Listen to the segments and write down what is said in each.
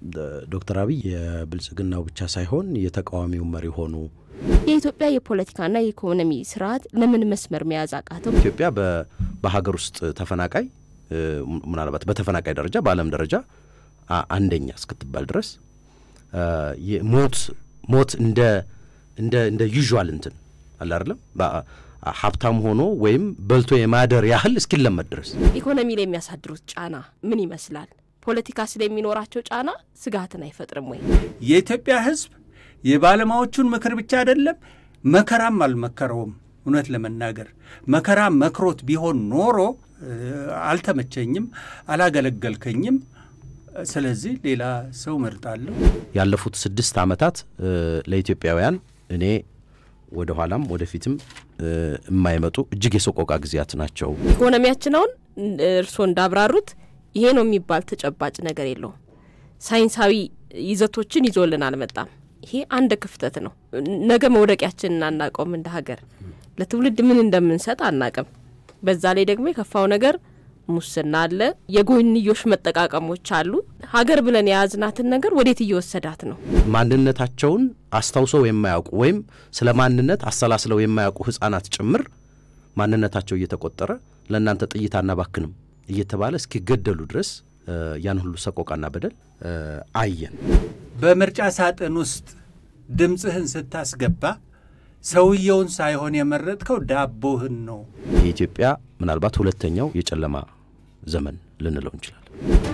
ዶክተር አብይ የብልጽግናው ብቻ ሳይሆን የተቃዋሚው መሪ ሆኑ። የኢትዮጵያ የፖለቲካና የኢኮኖሚ ስርዓት ለምን መስመር መያዝ አቃተው? ኢትዮጵያ በሀገር ውስጥ ተፈናቃይ ምናልባት በተፈናቃይ ደረጃ በዓለም ደረጃ አንደኛ እስክትባል ድረስ ሞት ሞት እንደ እንደ እንደ ዩዥዋል እንትን አለ አይደለም ሀብታም ሆኖ ወይም በልቶ የማደር ያህል እስኪለመድ ድረስ ኢኮኖሚ ላይ የሚያሳድሩት ጫና ምን ይመስላል? ፖለቲካ ስለሚኖራቸው ጫና ስጋትን አይፈጥርም ወይ? የኢትዮጵያ ሕዝብ የባለሙያዎቹን ምክር ብቻ አይደለም መከራም አልመከረውም። እውነት ለመናገር መከራ መክሮት ቢሆን ኖሮ አልተመቸኝም፣ አላገለገልከኝም፣ ስለዚህ ሌላ ሰው መርጣለሁ። ያለፉት ስድስት ዓመታት ለኢትዮጵያውያን እኔ ወደ ኋላም ወደፊትም የማይመጡ እጅግ የሰቆቃ ጊዜያት ናቸው። ኢኮኖሚያችን አሁን እርስዎ እንዳብራሩት ይሄ ነው የሚባል ተጨባጭ ነገር የለውም። ሳይንሳዊ ይዘቶችን ይዞልን አልመጣም። ይሄ አንድ ክፍተት ነው። ነገ መውደቂያችንን አናውቀውም። እንደ ሀገር ለትውልድ ምን እንደምንሰጥ አናቅም። በዛ ላይ ደግሞ የከፋው ነገር ሙስና አለ፣ የጎንዮሽ መጠቃቀሞች አሉ። ሀገር ብለን የያዝናትን ነገር ወዴት እየወሰዳት ነው? ማንነታቸውን አስታውሰው የማያውቁ ወይም ስለ ማንነት አሰላስለው የማያውቁ ሕጻናት ጭምር ማንነታቸው እየተቆጠረ ለእናንተ ጥይት አናባክንም እየተባለ እስኪገደሉ ድረስ ያን ሁሉ ሰቆቃና በደል አየን። በምርጫ ሳጥን ውስጥ ድምፅህን ስታስገባ ሰውየውን ሳይሆን የመረጥከው ዳቦህን ነው። የኢትዮጵያ ምናልባት ሁለተኛው የጨለማ ዘመን ልንለው እንችላለን።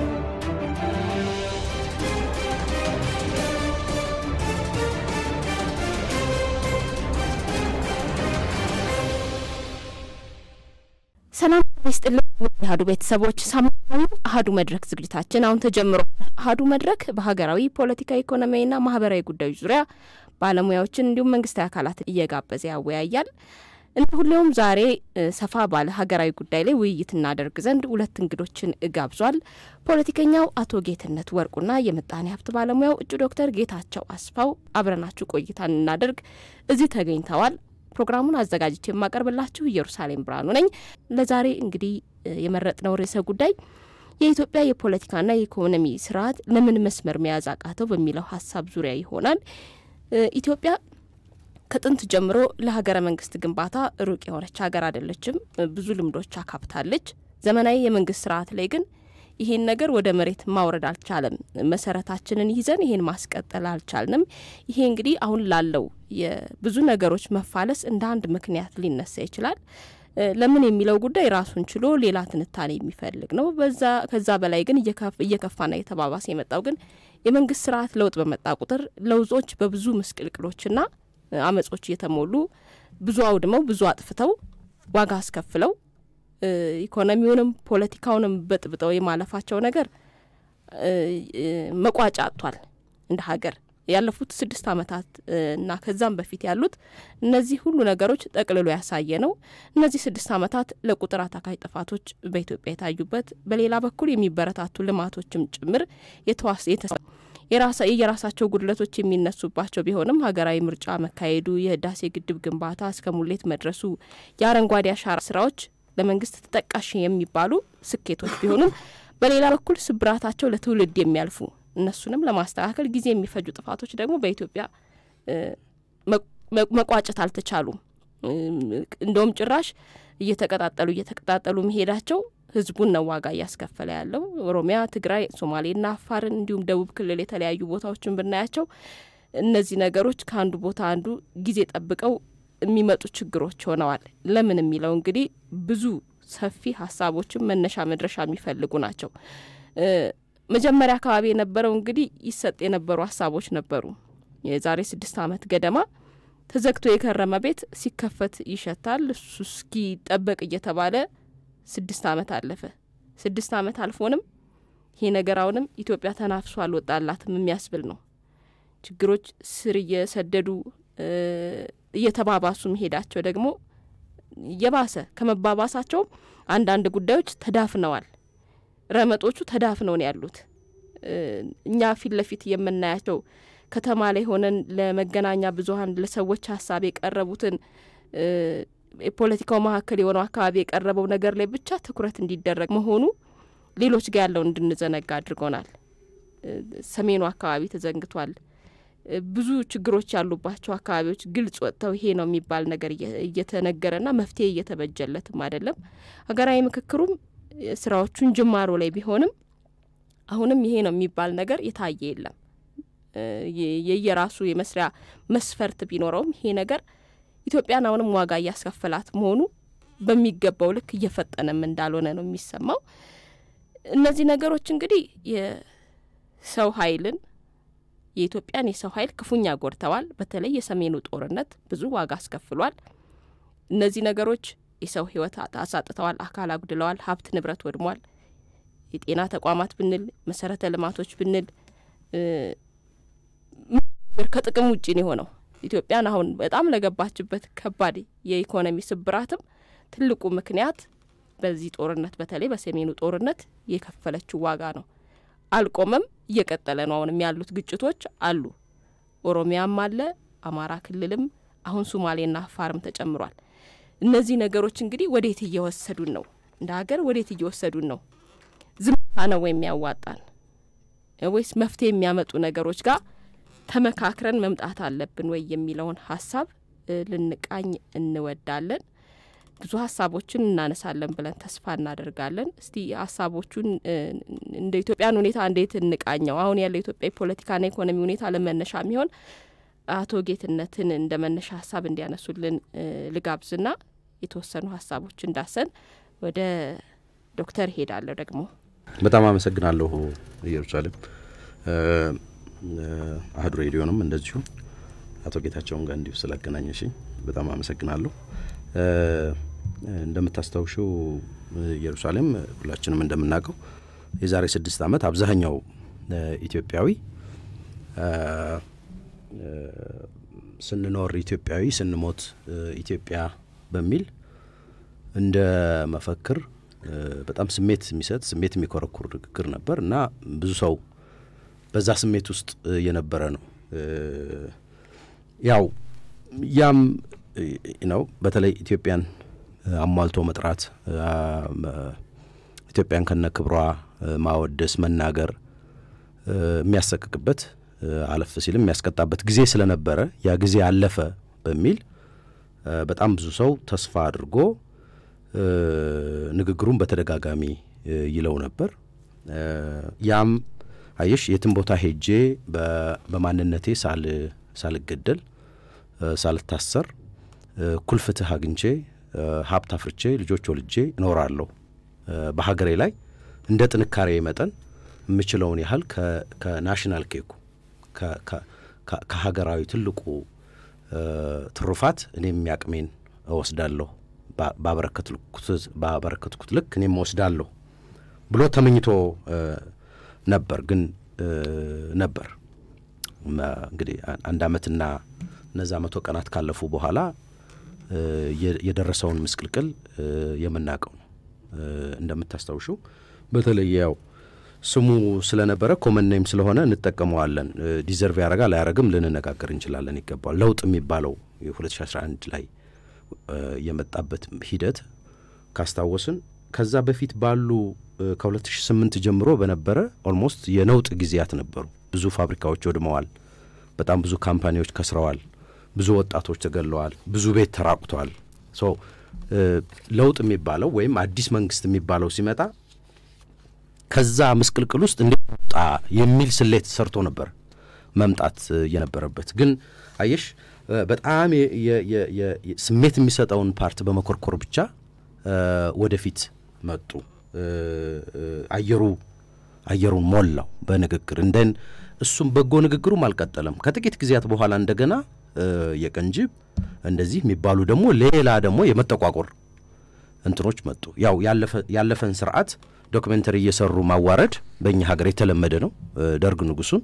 ሰላም ይስጥልን አህዱ ቤተሰቦች፣ ሳምንታዊ አህዱ መድረክ ዝግጅታችን አሁን ተጀምሯል። አህዱ መድረክ በሀገራዊ ፖለቲካዊ፣ ኢኮኖሚያዊና ማህበራዊ ጉዳዮች ዙሪያ ባለሙያዎችን እንዲሁም መንግስታዊ አካላትን እየጋበዘ ያወያያል። እንደ ሁሌውም ዛሬ ሰፋ ባለ ሀገራዊ ጉዳይ ላይ ውይይት እናደርግ ዘንድ ሁለት እንግዶችን ጋብዟል። ፖለቲከኛው አቶ ጌትነት ወርቁና የምጣኔ ሀብት ባለሙያው እጩ ዶክተር ጌታቸው አስፋው አብረናችሁ ቆይታ እናደርግ እዚህ ተገኝተዋል። ፕሮግራሙን አዘጋጅቼ የማቀርብላችሁ ኢየሩሳሌም ብርሃኑ ነኝ። ለዛሬ እንግዲህ የመረጥነው ርዕሰ ጉዳይ የኢትዮጵያ የፖለቲካና የኢኮኖሚ ስርዓት ለምን መስመር መያዝ አቃተው በሚለው ሀሳብ ዙሪያ ይሆናል። ኢትዮጵያ ከጥንት ጀምሮ ለሀገረ መንግስት ግንባታ ሩቅ የሆነች ሀገር አይደለችም። ብዙ ልምዶች አካብታለች። ዘመናዊ የመንግስት ስርዓት ላይ ግን ይሄን ነገር ወደ መሬት ማውረድ አልቻለም። መሰረታችንን ይዘን ይሄን ማስቀጠል አልቻልንም። ይሄ እንግዲህ አሁን ላለው የብዙ ነገሮች መፋለስ እንደ አንድ ምክንያት ሊነሳ ይችላል። ለምን የሚለው ጉዳይ ራሱን ችሎ ሌላ ትንታኔ የሚፈልግ ነው። በዛ ከዛ በላይ ግን እየከፋና እየተባባሰ የመጣው ግን የመንግስት ስርዓት ለውጥ በመጣ ቁጥር ለውጦች በብዙ ምስቅልቅሎችና አመጾች እየተሞሉ ብዙ አውድመው ብዙ አጥፍተው ዋጋ አስከፍለው ኢኮኖሚውንም ፖለቲካውንም በጥብጠው የማለፋቸው ነገር መቋጫ አጥቷል። እንደ ሀገር ያለፉት ስድስት ዓመታት እና ከዛም በፊት ያሉት እነዚህ ሁሉ ነገሮች ጠቅልሎ ያሳየ ነው። እነዚህ ስድስት ዓመታት ለቁጥር አታካይ ጥፋቶች በኢትዮጵያ የታዩበት፣ በሌላ በኩል የሚበረታቱ ልማቶችም ጭምር የየራሳቸው ጉድለቶች የሚነሱባቸው ቢሆንም ሀገራዊ ምርጫ መካሄዱ፣ የህዳሴ ግድብ ግንባታ እስከ ሙሌት መድረሱ፣ የአረንጓዴ አሻራ ስራዎች ለመንግስት ተጠቃሽ የሚባሉ ስኬቶች ቢሆኑም በሌላ በኩል ስብራታቸው ለትውልድ የሚያልፉ እነሱንም ለማስተካከል ጊዜ የሚፈጁ ጥፋቶች ደግሞ በኢትዮጵያ መቋጨት አልተቻሉም። እንደውም ጭራሽ እየተቀጣጠሉ እየተቀጣጠሉ መሄዳቸው ህዝቡን ነው ዋጋ እያስከፈለ ያለው። ኦሮሚያ፣ ትግራይ፣ ሶማሌና አፋርን እንዲሁም ደቡብ ክልል የተለያዩ ቦታዎችን ብናያቸው እነዚህ ነገሮች ከአንዱ ቦታ አንዱ ጊዜ ጠብቀው የሚመጡ ችግሮች ሆነዋል። ለምን የሚለው እንግዲህ ብዙ ሰፊ ሀሳቦችን መነሻ መድረሻ የሚፈልጉ ናቸው። መጀመሪያ አካባቢ የነበረው እንግዲህ ይሰጥ የነበሩ ሀሳቦች ነበሩ። የዛሬ ስድስት ዓመት ገደማ ተዘግቶ የከረመ ቤት ሲከፈት ይሸታል፣ እሱ እስኪጠበቅ እየተባለ ስድስት ዓመት አለፈ። ስድስት ዓመት አልፎንም ይሄ ነገር አሁንም ኢትዮጵያ ተናፍሶ አልወጣላትም የሚያስብል ነው። ችግሮች ስር እየሰደዱ እየተባባሱ መሄዳቸው ደግሞ የባሰ ከመባባሳቸውም አንዳንድ ጉዳዮች ተዳፍነዋል። ረመጦቹ ተዳፍነው ነው ያሉት። እኛ ፊት ለፊት የምናያቸው ከተማ ላይ ሆነን ለመገናኛ ብዙኃን ለሰዎች ሀሳብ የቀረቡትን የፖለቲካው መካከል የሆነው አካባቢ የቀረበው ነገር ላይ ብቻ ትኩረት እንዲደረግ መሆኑ ሌሎች ጋር ያለውን እንድንዘነጋ አድርጎናል። ሰሜኑ አካባቢ ተዘንግቷል። ብዙ ችግሮች ያሉባቸው አካባቢዎች ግልጽ ወጥተው ይሄ ነው የሚባል ነገር እየተነገረና መፍትሄ እየተበጀለትም አይደለም። ሀገራዊ ምክክሩም ስራዎቹን ጅማሮ ላይ ቢሆንም አሁንም ይሄ ነው የሚባል ነገር የታየ የለም። የየራሱ የመስሪያ መስፈርት ቢኖረውም ይሄ ነገር ኢትዮጵያን አሁንም ዋጋ እያስከፈላት መሆኑ በሚገባው ልክ እየፈጠነም እንዳልሆነ ነው የሚሰማው። እነዚህ ነገሮች እንግዲህ የሰው ኃይልን የኢትዮጵያን የሰው ኃይል ክፉኛ ጎድተዋል። በተለይ የሰሜኑ ጦርነት ብዙ ዋጋ አስከፍሏል። እነዚህ ነገሮች የሰው ሕይወት አሳጥተዋል፣ አካል አጉድለዋል፣ ሀብት ንብረት ወድሟል። የጤና ተቋማት ብንል መሰረተ ልማቶች ብንል ከጥቅም ውጭ ነው የሆነው። ኢትዮጵያን አሁን በጣም ለገባችበት ከባድ የኢኮኖሚ ስብራትም ትልቁ ምክንያት በዚህ ጦርነት በተለይ በሰሜኑ ጦርነት የከፈለችው ዋጋ ነው። አልቆመም፣ እየቀጠለ ነው። አሁንም ያሉት ግጭቶች አሉ። ኦሮሚያም አለ፣ አማራ ክልልም አሁን ሱማሌና አፋርም ተጨምሯል። እነዚህ ነገሮች እንግዲህ ወዴት እየወሰዱን ነው? እንደ ሀገር ወዴት እየወሰዱን ነው? ዝምታ ነው ወይም ያዋጣን ወይስ መፍትሄ የሚያመጡ ነገሮች ጋር ተመካክረን መምጣት አለብን ወይ የሚለውን ሀሳብ ልንቃኝ እንወዳለን። ብዙ ሀሳቦችን እናነሳለን ብለን ተስፋ እናደርጋለን። እስቲ ሀሳቦቹን እንደ ኢትዮጵያን ሁኔታ እንዴት እንቃኘው? አሁን ያለው የኢትዮጵያ የፖለቲካና ኢኮኖሚ ሁኔታ ለመነሻ የሚሆን አቶ ጌትነትን እንደ መነሻ ሀሳብ እንዲያነሱልን ልጋብዝና የተወሰኑ ሀሳቦች እንዳሰን ወደ ዶክተር ሄዳለሁ። ደግሞ በጣም አመሰግናለሁ ኢየሩሳሌም አህዱ ሬዲዮንም እንደዚሁ አቶ ጌታቸውን ጋር እንዲሁ ስላገናኘሽኝ በጣም አመሰግናለሁ። እንደምታስታውሽው ኢየሩሳሌም ሁላችንም እንደምናውቀው የዛሬ ስድስት ዓመት አብዛኛው ኢትዮጵያዊ ስንኖር ኢትዮጵያዊ ስንሞት ኢትዮጵያ በሚል እንደ መፈክር በጣም ስሜት የሚሰጥ ስሜት የሚኮረኩር ንግግር ነበር እና ብዙ ሰው በዛ ስሜት ውስጥ የነበረ ነው። ያው ያም ነው በተለይ ኢትዮጵያን አሟልቶ መጥራት፣ ኢትዮጵያን ከነ ክብሯ ማወደስ፣ መናገር የሚያሰቅቅበት አለፍ ሲልም የሚያስቀጣበት ጊዜ ስለነበረ ያ ጊዜ አለፈ በሚል በጣም ብዙ ሰው ተስፋ አድርጎ ንግግሩን በተደጋጋሚ ይለው ነበር። ያም አየሽ የትም ቦታ ሄጄ በማንነቴ ሳልገደል ሳልታሰር እኩል ፍትህ አግኝቼ ሀብት አፍርቼ ልጆች ወልጄ እኖራለሁ። በሀገሬ ላይ እንደ ጥንካሬ መጠን የምችለውን ያህል ከናሽናል ኬኩ ከሀገራዊ ትልቁ ትሩፋት እኔም የሚያቅሜን እወስዳለሁ ባበረከትኩት ልክ እኔም እወስዳለሁ ብሎ ተመኝቶ ነበር። ግን ነበር እንግዲህ አንድ አመትና እነዛ መቶ ቀናት ካለፉ በኋላ የደረሰውን ምስቅልቅል የምናውቀው ነው። እንደምታስታውሹ በተለይ ያው ስሙ ስለነበረ ኮመን ኔም ስለሆነ እንጠቀመዋለን። ዲዘርቭ ያደርጋል አያደርግም ልንነጋገር እንችላለን። ይገባል ለውጥ የሚባለው የ2011 ላይ የመጣበት ሂደት ካስታወስን ከዛ በፊት ባሉ ከ2008 ጀምሮ በነበረ ኦልሞስት የነውጥ ጊዜያት ነበሩ። ብዙ ፋብሪካዎች ወድመዋል። በጣም ብዙ ካምፓኒዎች ከስረዋል። ብዙ ወጣቶች ተገለዋል። ብዙ ቤት ተራቁተዋል። ሶ ለውጥ የሚባለው ወይም አዲስ መንግስት የሚባለው ሲመጣ ከዛ ምስቅልቅል ውስጥ እንዲወጣ የሚል ስሌት ሰርቶ ነበር መምጣት የነበረበት። ግን አየሽ በጣም ስሜት የሚሰጠውን ፓርት በመኮርኮር ብቻ ወደፊት መጡ። አየሩ አየሩን ሞላው በንግግር እንደን እሱም በጎ ንግግሩም አልቀጠለም። ከጥቂት ጊዜያት በኋላ እንደገና የቀንጅብ እንደዚህ የሚባሉ ደግሞ ሌላ ደግሞ የመጠቋቆር እንትኖች መጡ። ያው ያለፈን ስርዓት ዶክመንተሪ እየሰሩ ማዋረድ በእኛ ሀገር የተለመደ ነው። ደርግ ንጉሱን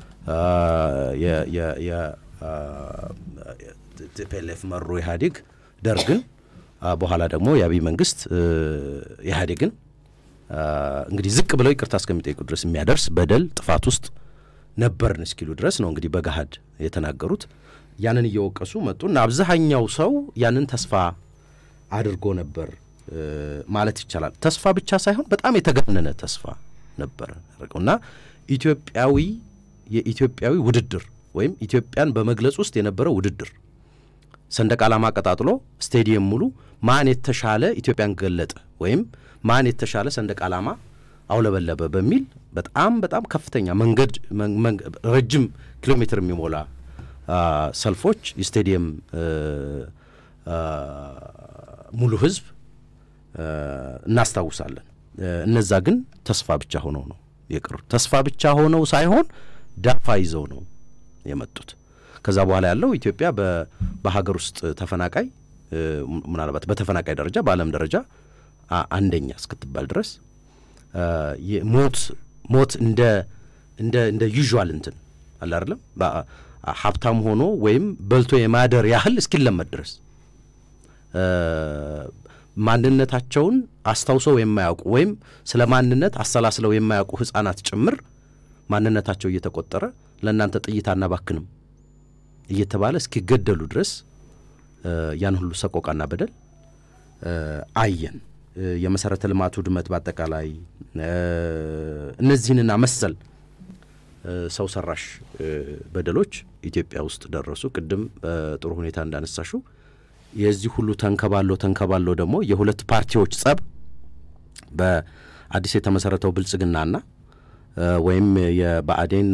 ቲፒኤልኤፍ መሩ ኢህአዴግ ደርግን፣ በኋላ ደግሞ የአብይ መንግስት ኢህአዴግን እንግዲህ ዝቅ ብለው ይቅርታ እስከሚጠይቁ ድረስ የሚያደርስ በደል ጥፋት ውስጥ ነበርን እስኪሉ ድረስ ነው እንግዲህ በገሃድ የተናገሩት። ያንን እየወቀሱ መጡ እና አብዛኛው ሰው ያንን ተስፋ አድርጎ ነበር ማለት ይቻላል። ተስፋ ብቻ ሳይሆን በጣም የተጋነነ ተስፋ ነበር እና ኢትዮጵያዊ የኢትዮጵያዊ ውድድር ወይም ኢትዮጵያን በመግለጽ ውስጥ የነበረው ውድድር ሰንደቅ ዓላማ ቀጣጥሎ ስቴዲየም ሙሉ ማን የተሻለ ኢትዮጵያን ገለጠ ወይም ማን የተሻለ ሰንደቅ ዓላማ አውለበለበ በሚል በጣም በጣም ከፍተኛ መንገድ ረጅም ኪሎ ሜትር የሚሞላ ሰልፎች የስቴዲየም ሙሉ ህዝብ እናስታውሳለን። እነዛ ግን ተስፋ ብቻ ሆነው ነው የቀሩት። ተስፋ ብቻ ሆነው ሳይሆን ዳፋ ይዘው ነው የመጡት። ከዛ በኋላ ያለው ኢትዮጵያ በሀገር ውስጥ ተፈናቃይ ምናልባት በተፈናቃይ ደረጃ በዓለም ደረጃ አንደኛ እስክትባል ድረስ ሞት ሞት እንደ እንደ እንደ ዩዥዋል እንትን አለ አይደለም ሀብታም ሆኖ ወይም በልቶ የማደር ያህል እስኪለመድ ድረስ ማንነታቸውን አስታውሰው የማያውቁ ወይም ስለ ማንነት አሰላስለው የማያውቁ ህጻናት ጭምር ማንነታቸው እየተቆጠረ ለእናንተ ጥይት አናባክንም እየተባለ እስኪገደሉ ድረስ ያን ሁሉ ሰቆቃና በደል አየን። የመሰረተ ልማቱ ውድመት በአጠቃላይ እነዚህንና መሰል ሰው ሰራሽ በደሎች ኢትዮጵያ ውስጥ ደረሱ። ቅድም በጥሩ ሁኔታ እንዳነሳሹ የዚህ ሁሉ ተንከባሎ ተንከባሎ ደግሞ የሁለት ፓርቲዎች ጸብ በአዲስ የተመሰረተው ብልጽግናና ወይም የብአዴን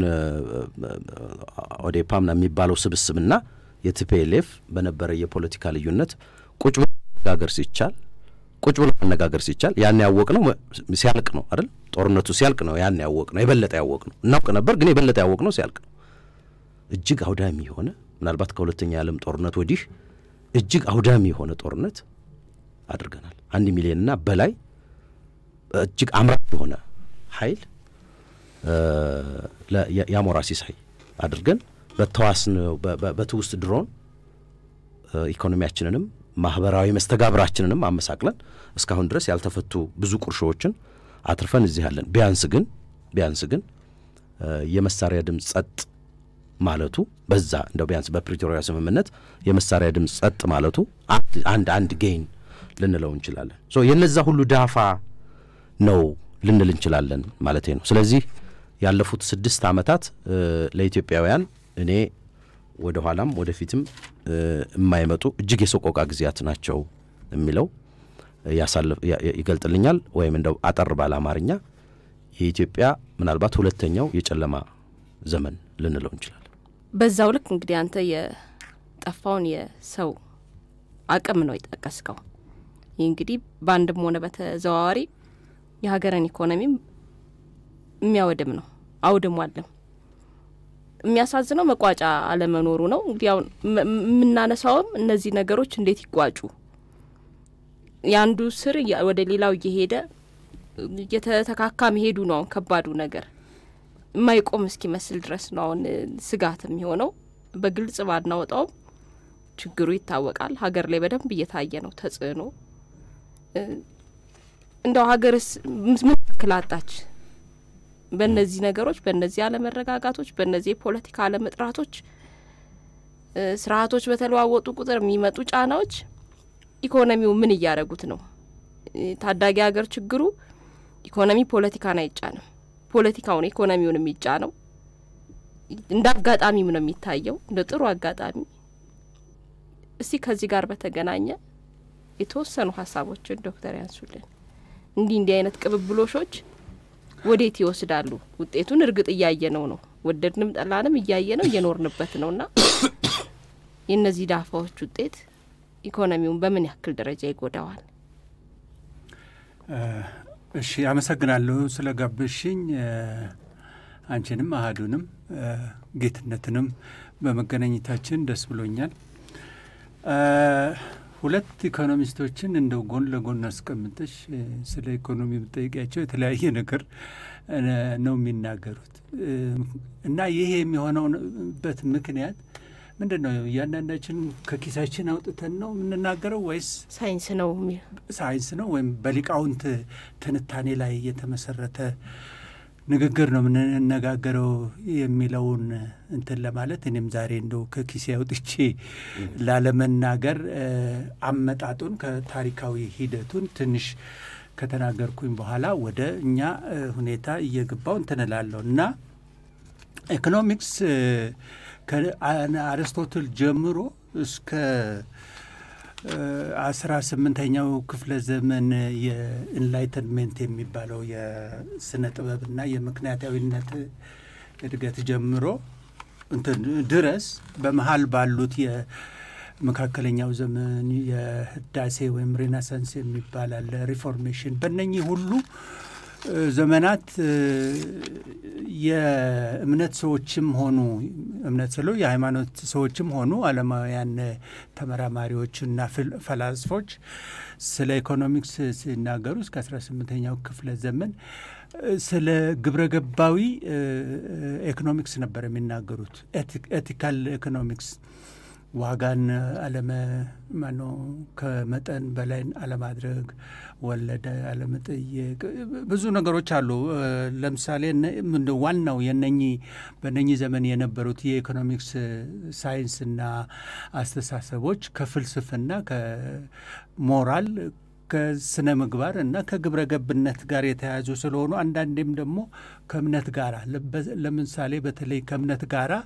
ኦዴፓም የሚባለው ስብስብና የቲፒኤልኤፍ በነበረ የፖለቲካ ልዩነት ቁጭ ብሎ መነጋገር ሲቻል ቁጭ ብሎ መነጋገር ሲቻል ያን ያወቅ ነው ሲያልቅ ነው አይደል? ጦርነቱ ሲያልቅ ነው ያን ያወቅ ነው የበለጠ ያወቅ ነው። እናውቅ ነበር ግን የበለጠ ያወቅ ነው ሲያልቅ ነው። እጅግ አውዳሚ የሆነ ምናልባት ከሁለተኛ የዓለም ጦርነት ወዲህ እጅግ አውዳሚ የሆነ ጦርነት አድርገናል። አንድ ሚሊዮንና በላይ እጅግ አምራች የሆነ ኃይል የአሞራ ሲሳይ አድርገን በተዋስን በትውስጥ ድሮን ኢኮኖሚያችንንም ማህበራዊ መስተጋብራችንንም አመሳቅለን እስካሁን ድረስ ያልተፈቱ ብዙ ቁርሾዎችን አትርፈን እዚህ አለን። ቢያንስ ግን ቢያንስ ግን የመሳሪያ ድምፅ ጸጥ ማለቱ በዛ እንደው ቢያንስ በፕሪቶሪያ ስምምነት የመሳሪያ ድምፅ ጸጥ ማለቱ አንድ አንድ ጌይን ልንለው እንችላለን። ሶ የነዛ ሁሉ ዳፋ ነው ልንል እንችላለን ማለት ነው። ስለዚህ ያለፉት ስድስት ዓመታት ለኢትዮጵያውያን እኔ ወደ ኋላም ወደፊትም የማይመጡ እጅግ የሰቆቃ ጊዜያት ናቸው የሚለው ይገልጥልኛል። ወይም እንደው አጠር ባለ አማርኛ የኢትዮጵያ ምናልባት ሁለተኛው የጨለማ ዘመን ልንለው እንችላለን። በዛው ልክ እንግዲህ አንተ የጠፋውን የሰው አቅም ነው የጠቀስከው። ይህ እንግዲህ በአንድም ሆነ በተዘዋዋሪ የሀገርን ኢኮኖሚም የሚያወድም ነው አውድሟልም። የሚያሳዝነው መቋጫ አለመኖሩ ነው። እንግዲህ አሁን የምናነሳውም እነዚህ ነገሮች እንዴት ይቋጩ፣ የአንዱ ስር ወደ ሌላው እየሄደ እየተተካካ መሄዱ ነው አሁን ከባዱ ነገር የማይቆም እስኪመስል ድረስ ነው አሁን ስጋት የሚሆነው። በግልጽ ባናወጣውም ችግሩ ይታወቃል። ሀገር ላይ በደንብ እየታየ ነው ተጽዕኖ። እንደው ሀገርስ ምን ያክል አጣች? በእነዚህ ነገሮች፣ በእነዚህ አለመረጋጋቶች፣ በእነዚህ የፖለቲካ አለመጥራቶች፣ ስርዓቶች በተለዋወጡ ቁጥር የሚመጡ ጫናዎች ኢኮኖሚው ምን እያደረጉት ነው? ታዳጊ ሀገር ችግሩ ኢኮኖሚ ፖለቲካን አይጫንም። ፖለቲካውን ኢኮኖሚውን የሚጫነው እንደ አጋጣሚም ነው የሚታየው፣ እንደ ጥሩ አጋጣሚ። እስቲ ከዚህ ጋር በተገናኘ የተወሰኑ ሀሳቦችን ዶክተር ያንሱልን። እንዲህ እንዲህ አይነት ቅብብሎሾች ወዴት ይወስዳሉ? ውጤቱን እርግጥ እያየ ነው ነው ወደድንም ጠላንም እያየ ነው እየኖርንበት ነው እና የእነዚህ ዳፋዎች ውጤት ኢኮኖሚውን በምን ያክል ደረጃ ይጎዳዋል? እሺ፣ አመሰግናለሁ ስለ ጋበሽኝ። አንቺንም አህዱንም ጌትነትንም በመገናኘታችን ደስ ብሎኛል። ሁለት ኢኮኖሚስቶችን እንደው ጎን ለጎን አስቀምጠሽ ስለ ኢኮኖሚ ብጠይቂያቸው የተለያየ ነገር ነው የሚናገሩት እና ይሄ የሚሆነውበት ምክንያት ምንድን ነው? እያንዳንዳችን ከኪሳችን አውጥተን ነው የምንናገረው ወይስ ሳይንስ ነው ሳይንስ ነው ወይም በሊቃውንት ትንታኔ ላይ የተመሰረተ ንግግር ነው የምንነጋገረው የሚለውን እንትን ለማለት እኔም ዛሬ እንደው ከኪሴ አውጥቼ ላለመናገር አመጣጡን ከታሪካዊ ሂደቱን ትንሽ ከተናገርኩኝ በኋላ ወደ እኛ ሁኔታ እየገባው እንትንላለሁ እና ኢኮኖሚክስ ከአርስቶትል ጀምሮ እስከ አስራ ስምንተኛው ክፍለ ዘመን የኢንላይተንሜንት የሚባለው የስነ ጥበብና የምክንያታዊነት እድገት ጀምሮ እንትን ድረስ በመሀል ባሉት የመካከለኛው ዘመን የህዳሴ ወይም ሬናሳንስ የሚባል አለ፣ ሪፎርሜሽን በእነኚህ ሁሉ ዘመናት የእምነት ሰዎችም ሆኑ እምነት ስለው የሃይማኖት ሰዎችም ሆኑ ዓለማውያን ተመራማሪዎችና ፈላስፎች ስለ ኢኮኖሚክስ ሲናገሩ እስከ አስራ ስምንተኛው ክፍለ ዘመን ስለ ግብረ ገባዊ ኢኮኖሚክስ ነበር የሚናገሩት። ኤቲካል ኢኮኖሚክስ ዋጋን አለመ ማኖ ከመጠን በላይ አለማድረግ፣ ወለደ አለመጠየቅ፣ ብዙ ነገሮች አሉ። ለምሳሌ ዋናው የነኚህ በነኚህ ዘመን የነበሩት የኢኮኖሚክስ ሳይንስና አስተሳሰቦች ከፍልስፍና ከሞራል ከስነ ምግባር እና ከግብረ ገብነት ጋር የተያያዙ ስለሆኑ አንዳንዴም ደግሞ ከእምነት ጋራ ለምሳሌ በተለይ ከእምነት ጋራ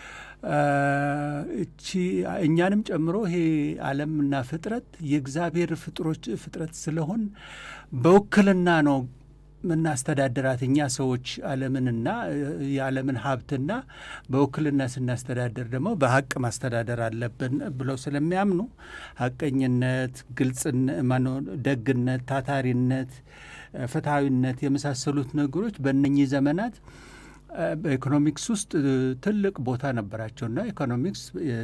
እቺ እኛንም ጨምሮ ይሄ ዓለምና ፍጥረት የእግዚአብሔር ፍጥሮች ፍጥረት ስለሆን በውክልና ነው የምናስተዳድራት እኛ ሰዎች ዓለምንና የዓለምን ሀብትና በውክልና ስናስተዳደር ደግሞ በሀቅ ማስተዳደር አለብን ብለው ስለሚያምኑ ሀቀኝነት፣ ግልጽ ማነው፣ ደግነት፣ ታታሪነት፣ ፍትሐዊነት የመሳሰሉት ነገሮች በእነኚህ ዘመናት በኢኮኖሚክስ ውስጥ ትልቅ ቦታ ነበራቸውና ኢኮኖሚክስ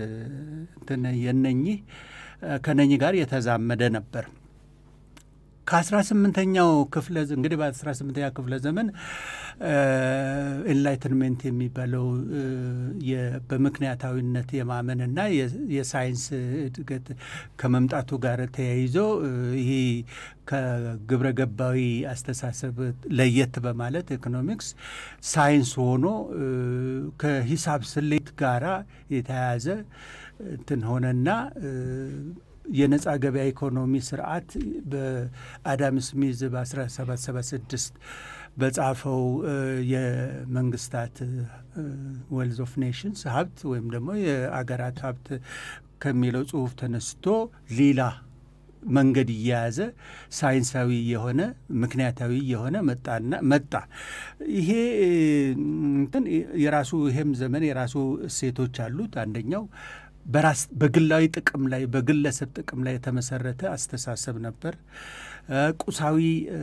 የነኚህ ከነኚህ ጋር የተዛመደ ነበር። ከአስራ ስምንተኛው ክፍለ እንግዲህ በአስራ ስምንተኛ ክፍለ ዘመን ኤንላይትንሜንት የሚባለው በምክንያታዊነት የማመንና የሳይንስ እድገት ከመምጣቱ ጋር ተያይዞ ይሄ ከግብረ ገባዊ አስተሳሰብ ለየት በማለት ኢኮኖሚክስ ሳይንስ ሆኖ ከሂሳብ ስሌት ጋራ የተያያዘ እንትን ሆነና የነጻ ገበያ ኢኮኖሚ ስርዓት በአዳም ስሚዝ በ1776 በጻፈው የመንግስታት ዌልዝ ኦፍ ኔሽንስ ሀብት ወይም ደግሞ የአገራት ሀብት ከሚለው ጽሁፍ ተነስቶ ሌላ መንገድ እየያዘ ሳይንሳዊ የሆነ ምክንያታዊ የሆነ መጣና መጣ። ይሄ እንትን የራሱ ይሄም ዘመን የራሱ እሴቶች አሉት። አንደኛው በራስ በግላዊ ጥቅም ላይ በግለሰብ ጥቅም ላይ የተመሰረተ አስተሳሰብ ነበር። ቁሳዊ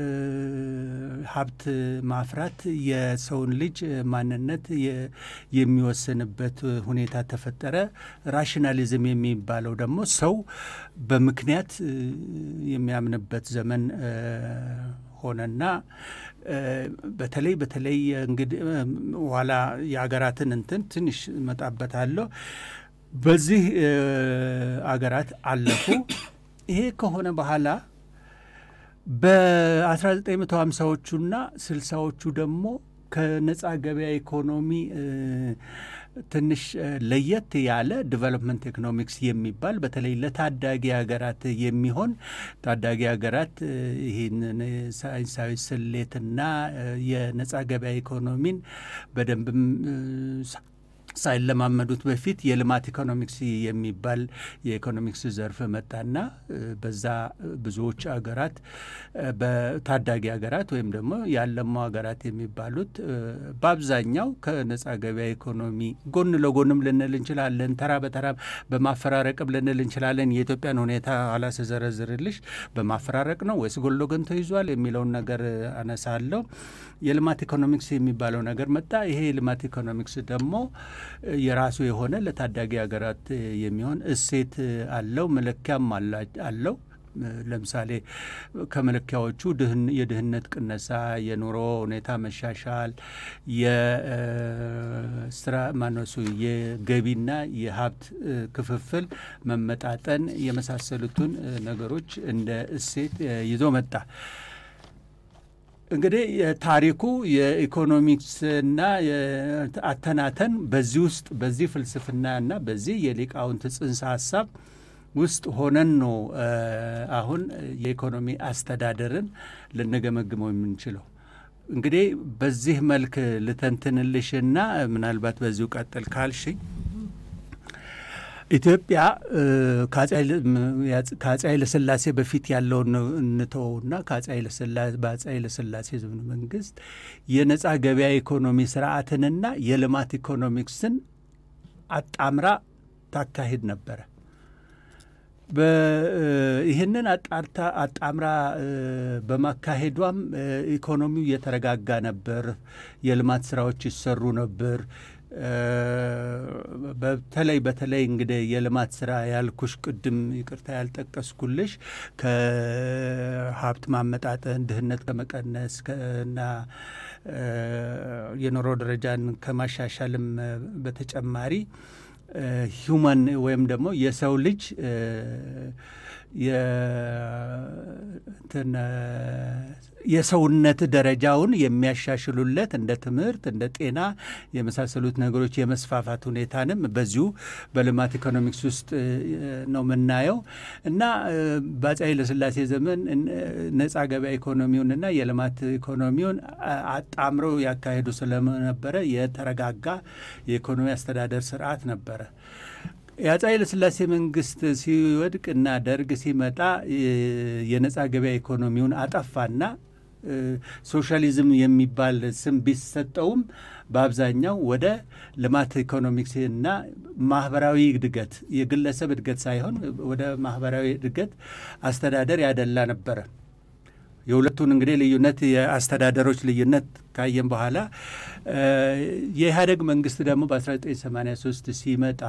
ሀብት ማፍራት የሰውን ልጅ ማንነት የሚወስንበት ሁኔታ ተፈጠረ። ራሽናሊዝም የሚባለው ደግሞ ሰው በምክንያት የሚያምንበት ዘመን ሆነና በተለይ በተለይ እንግዲህ ኋላ የሀገራትን እንትን ትንሽ እመጣበታለሁ። በዚህ አገራት አለፉ። ይሄ ከሆነ በኋላ በ1950ዎቹና ስልሳዎቹ ደግሞ ከነጻ ገበያ ኢኮኖሚ ትንሽ ለየት ያለ ዲቨሎፕመንት ኢኮኖሚክስ የሚባል በተለይ ለታዳጊ ሀገራት የሚሆን ታዳጊ ሀገራት ይህንን ሳይንሳዊ ስሌትና የነጻ ገበያ ኢኮኖሚን በደንብም ሳይለማመዱት በፊት የልማት ኢኮኖሚክስ የሚባል የኢኮኖሚክስ ዘርፍ መጣና በዛ ብዙዎች ሀገራት በታዳጊ ሀገራት ወይም ደግሞ ያለሙ ሀገራት የሚባሉት በአብዛኛው ከነጻ ገበያ ኢኮኖሚ ጎን ለጎንም ልንል እንችላለን፣ ተራ በተራ በማፈራረቅም ልንል እንችላለን። የኢትዮጵያን ሁኔታ ኋላ ስዘረዝርልሽ በማፈራረቅ ነው ወይስ ጎን ለጎን ተይዟል የሚለውን ነገር አነሳለሁ። የልማት ኢኮኖሚክስ የሚባለው ነገር መጣ። ይሄ የልማት ኢኮኖሚክስ ደግሞ የራሱ የሆነ ለታዳጊ ሀገራት የሚሆን እሴት አለው፣ መለኪያም አለው። ለምሳሌ ከመለኪያዎቹ የድህነት ቅነሳ፣ የኑሮ ሁኔታ መሻሻል፣ የስራ ማነሱ፣ የገቢና የሀብት ክፍፍል መመጣጠን የመሳሰሉትን ነገሮች እንደ እሴት ይዞ መጣ። እንግዲህ የታሪኩ የኢኮኖሚክስና አተናተን በዚህ ውስጥ በዚህ ፍልስፍናና በዚህ የሊቃውንት ጽንሰ ሀሳብ ውስጥ ሆነን ነው አሁን የኢኮኖሚ አስተዳደርን ልንገመግመው የምንችለው። እንግዲህ በዚህ መልክ ልተንትንልሽና ምናልባት በዚሁ ቀጥል ካልሽኝ ኢትዮጵያ ከአፄ ኃይለሥላሴ በፊት ያለውን እንተወውና በአፄ ኃይለሥላሴ ዘመነ መንግስት የነጻ ገበያ ኢኮኖሚ ስርዓትንና የልማት ኢኮኖሚክስን አጣምራ ታካሂድ ነበረ። ይህንን አጣርታ አጣምራ በማካሄዷም ኢኮኖሚው እየተረጋጋ ነበር። የልማት ስራዎች ይሰሩ ነበር። በተለይ በተለይ እንግዲህ የልማት ስራ ያልኩሽ ቅድም ይቅርታ ያልጠቀስኩልሽ ከሀብት ማመጣጠን፣ ድህነት ከመቀነስ እና የኑሮ ደረጃን ከማሻሻልም በተጨማሪ ሂውማን ወይም ደግሞ የሰው ልጅ የሰውነት ደረጃውን የሚያሻሽሉለት እንደ ትምህርት፣ እንደ ጤና የመሳሰሉት ነገሮች የመስፋፋት ሁኔታንም በዚሁ በልማት ኢኮኖሚክስ ውስጥ ነው የምናየው እና በአፄ ኃይለሥላሴ ዘመን ነጻ ገበያ ኢኮኖሚውንና የልማት ኢኮኖሚውን አጣምረው ያካሄዱ ስለነበረ የተረጋጋ የኢኮኖሚ አስተዳደር ስርዓት ነበረ። የአፄ ኃይለሥላሴ መንግስት ሲወድቅ እና ደርግ ሲመጣ የነጻ ገበያ ኢኮኖሚውን አጠፋና ሶሻሊዝም የሚባል ስም ቢሰጠውም በአብዛኛው ወደ ልማት ኢኮኖሚክስ እና ማህበራዊ እድገት የግለሰብ እድገት ሳይሆን ወደ ማህበራዊ እድገት አስተዳደር ያደላ ነበረ። የሁለቱን እንግዲህ ልዩነት የአስተዳደሮች ልዩነት ካየን በኋላ የኢህአደግ መንግስት ደግሞ በ1983 ሲመጣ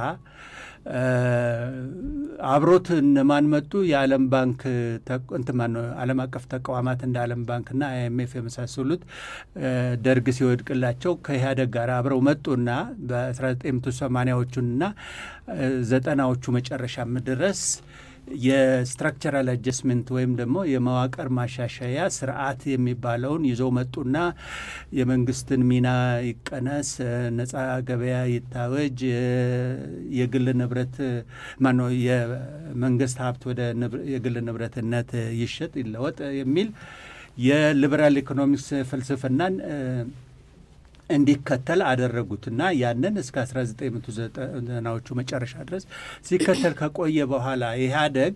አብሮት እነማን መጡ? የዓለም ባንክ እንትማን ዓለም አቀፍ ተቋማት እንደ ዓለም ባንክና አይኤምኤፍ የመሳሰሉት ደርግ ሲወድቅላቸው ከኢህአደግ ጋር አብረው መጡና በ1980ዎቹና ዘጠናዎቹ መጨረሻም ድረስ የስትራክቸራል አጀስትመንት ወይም ደግሞ የመዋቅር ማሻሻያ ስርዓት የሚባለውን ይዘው መጡና የመንግስትን ሚና ይቀነስ፣ ነጻ ገበያ ይታወጅ፣ የግል ንብረት ማነው የመንግስት ሀብት ወደ የግል ንብረትነት ይሸጥ ይለወጥ የሚል የሊበራል ኢኮኖሚክስ ፍልስፍናን እንዲከተል አደረጉትና ያንን እስከ 1990ዎቹ መጨረሻ ድረስ ሲከተል ከቆየ በኋላ ኢህአደግ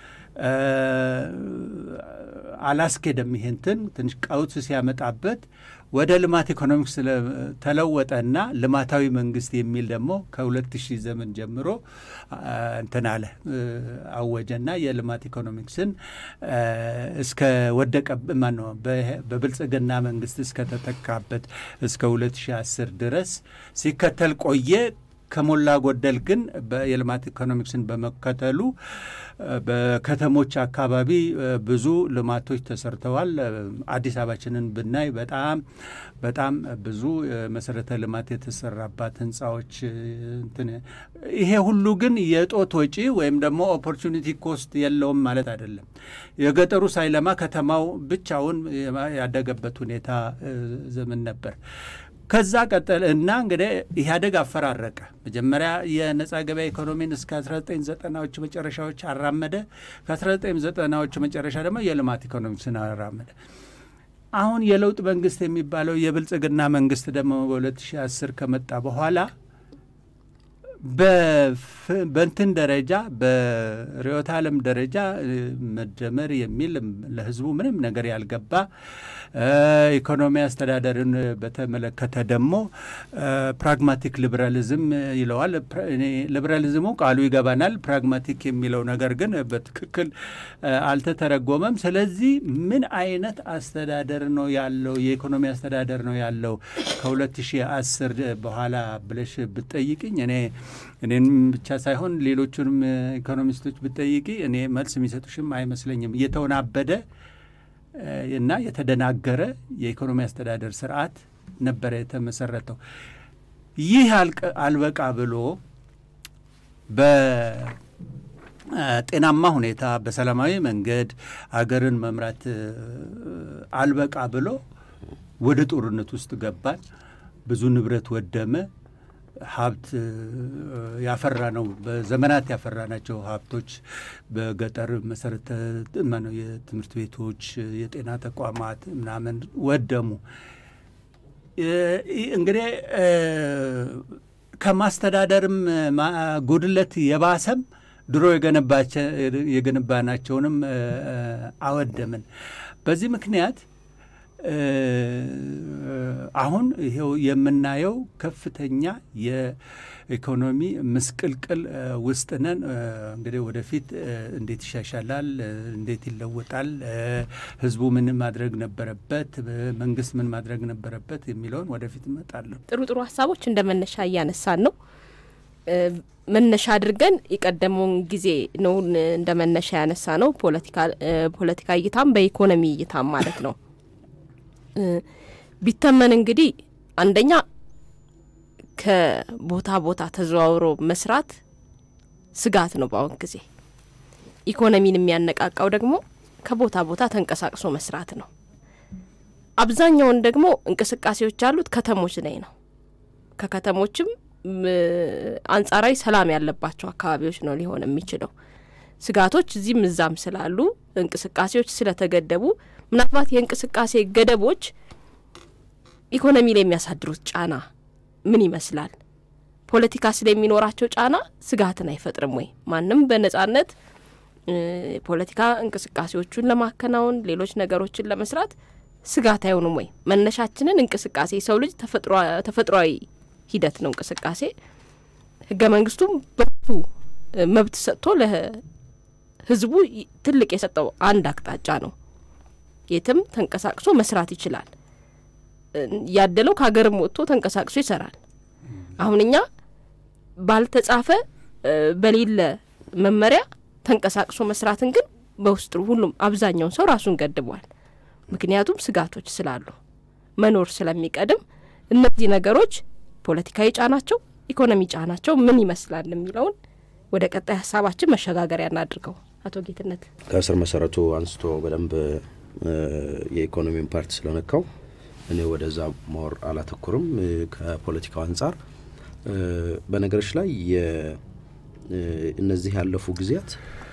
አላስኬደም። ይሄንትን ትንሽ ቀውስ ሲያመጣበት ወደ ልማት ኢኮኖሚክስ ተለወጠና ልማታዊ መንግስት የሚል ደግሞ ከሁለት ሺህ ዘመን ጀምሮ እንትን አለ አወጀና የልማት ኢኮኖሚክስን እስከ ወደቀ ማነው በብልጽግና መንግስት እስከተተካበት እስከ ሁለት ሺህ አስር ድረስ ሲከተል ቆየ። ከሞላ ጎደል ግን የልማት ኢኮኖሚክስን በመከተሉ በከተሞች አካባቢ ብዙ ልማቶች ተሰርተዋል። አዲስ አበባችንን ብናይ በጣም በጣም ብዙ መሰረተ ልማት የተሰራባት ህንፃዎች እንትን ይሄ ሁሉ ግን የጦት ወጪ ወይም ደግሞ ኦፖርቹኒቲ ኮስት የለውም ማለት አይደለም። የገጠሩ ሳይለማ ከተማው ብቻውን ያደገበት ሁኔታ ዘመን ነበር። ከዛ ቀጠል እና እንግዲህ ኢህአዴግ አፈራረቀ። መጀመሪያ የነጻ ገበያ ኢኮኖሚን እስከ 1990ዎቹ መጨረሻዎች አራመደ። ከ1990ዎቹ መጨረሻ ደግሞ የልማት ኢኮኖሚክስን አራመደ። አሁን የለውጥ መንግስት የሚባለው የብልጽግና መንግስት ደግሞ በ2010 ከመጣ በኋላ በእንትን ደረጃ በርዕዮተ ዓለም ደረጃ መደመር የሚል ለህዝቡ ምንም ነገር ያልገባ ኢኮኖሚ አስተዳደርን በተመለከተ ደግሞ ፕራግማቲክ ሊበራሊዝም ይለዋል። ሊበራሊዝሙ ቃሉ ይገባናል። ፕራግማቲክ የሚለው ነገር ግን በትክክል አልተተረጎመም። ስለዚህ ምን አይነት አስተዳደር ነው ያለው የኢኮኖሚ አስተዳደር ነው ያለው ከ2010 በኋላ ብለሽ ብትጠይቅኝ እኔ እኔን ብቻ ሳይሆን ሌሎቹንም ኢኮኖሚስቶች ብትጠይቂ እኔ መልስ የሚሰጡሽም አይመስለኝም። እየተወናበደ እና የተደናገረ የኢኮኖሚ አስተዳደር ስርዓት ነበረ የተመሰረተው። ይህ አልበቃ ብሎ በጤናማ ሁኔታ በሰላማዊ መንገድ አገርን መምራት አልበቃ ብሎ ወደ ጦርነት ውስጥ ገባን። ብዙ ንብረት ወደመ። ሀብት ያፈራ ነው በዘመናት ያፈራ ናቸው ሀብቶች በገጠር መሰረተ ማነው የትምህርት ቤቶች፣ የጤና ተቋማት ምናምን ወደሙ። እንግዲህ ከማስተዳደርም ጉድለት የባሰም ድሮ የገነባናቸውንም አወደምን። በዚህ ምክንያት አሁን ይሄው የምናየው ከፍተኛ የኢኮኖሚ ምስቅልቅል ውስጥ ነን። እንግዲህ ወደፊት እንዴት ይሻሻላል፣ እንዴት ይለወጣል፣ ህዝቡ ምን ማድረግ ነበረበት፣ መንግስት ምን ማድረግ ነበረበት የሚለውን ወደፊት እመጣለሁ። ጥሩ ጥሩ ሀሳቦች እንደ መነሻ እያነሳን ነው። መነሻ አድርገን የቀደመውን ጊዜ ነው እንደ መነሻ ያነሳ ነው። ፖለቲካ እይታም በኢኮኖሚ እይታም ማለት ነው። ቢተመን እንግዲህ አንደኛ ከቦታ ቦታ ተዘዋውሮ መስራት ስጋት ነው በአሁን ጊዜ። ኢኮኖሚን የሚያነቃቃው ደግሞ ከቦታ ቦታ ተንቀሳቅሶ መስራት ነው። አብዛኛውን ደግሞ እንቅስቃሴዎች ያሉት ከተሞች ላይ ነው። ከከተሞችም አንጻራዊ ሰላም ያለባቸው አካባቢዎች ነው ሊሆን የሚችለው። ስጋቶች እዚህም እዛም ስላሉ እንቅስቃሴዎች ስለተገደቡ ምናልባት የእንቅስቃሴ ገደቦች ኢኮኖሚ ላይ የሚያሳድሩት ጫና ምን ይመስላል? ፖለቲካ ስለሚኖራቸው ጫና ስጋትን አይፈጥርም ወይ? ማንም በነጻነት የፖለቲካ እንቅስቃሴዎቹን ለማከናወን ሌሎች ነገሮችን ለመስራት ስጋት አይሆኑም ወይ? መነሻችንን እንቅስቃሴ የሰው ልጅ ተፈጥሯዊ ሂደት ነው እንቅስቃሴ። ህገ መንግስቱም በቱ መብት ሰጥቶ ለህዝቡ ትልቅ የሰጠው አንድ አቅጣጫ ነው። የትም ተንቀሳቅሶ መስራት ይችላል። ያደለው ከሀገርም ወጥቶ ተንቀሳቅሶ ይሰራል። አሁን እኛ ባልተጻፈ በሌለ መመሪያ ተንቀሳቅሶ መስራትን ግን በውስጡ ሁሉም አብዛኛውን ሰው ራሱን ገድቧል። ምክንያቱም ስጋቶች ስላሉ መኖር ስለሚቀድም እነዚህ ነገሮች ፖለቲካዊ ጫናቸው፣ ኢኮኖሚ ጫናቸው ምን ይመስላል የሚለውን ወደ ቀጣይ ሀሳባችን መሸጋገሪያ እናድርገው። አቶ ጌትነት ከስር መሰረቱ አንስቶ በደንብ የኢኮኖሚን ፓርት ስለነካው እኔ ወደዛ ሞር አላተኩርም። ከፖለቲካው አንጻር በነገሮች ላይ እነዚህ ያለፉ ጊዜያት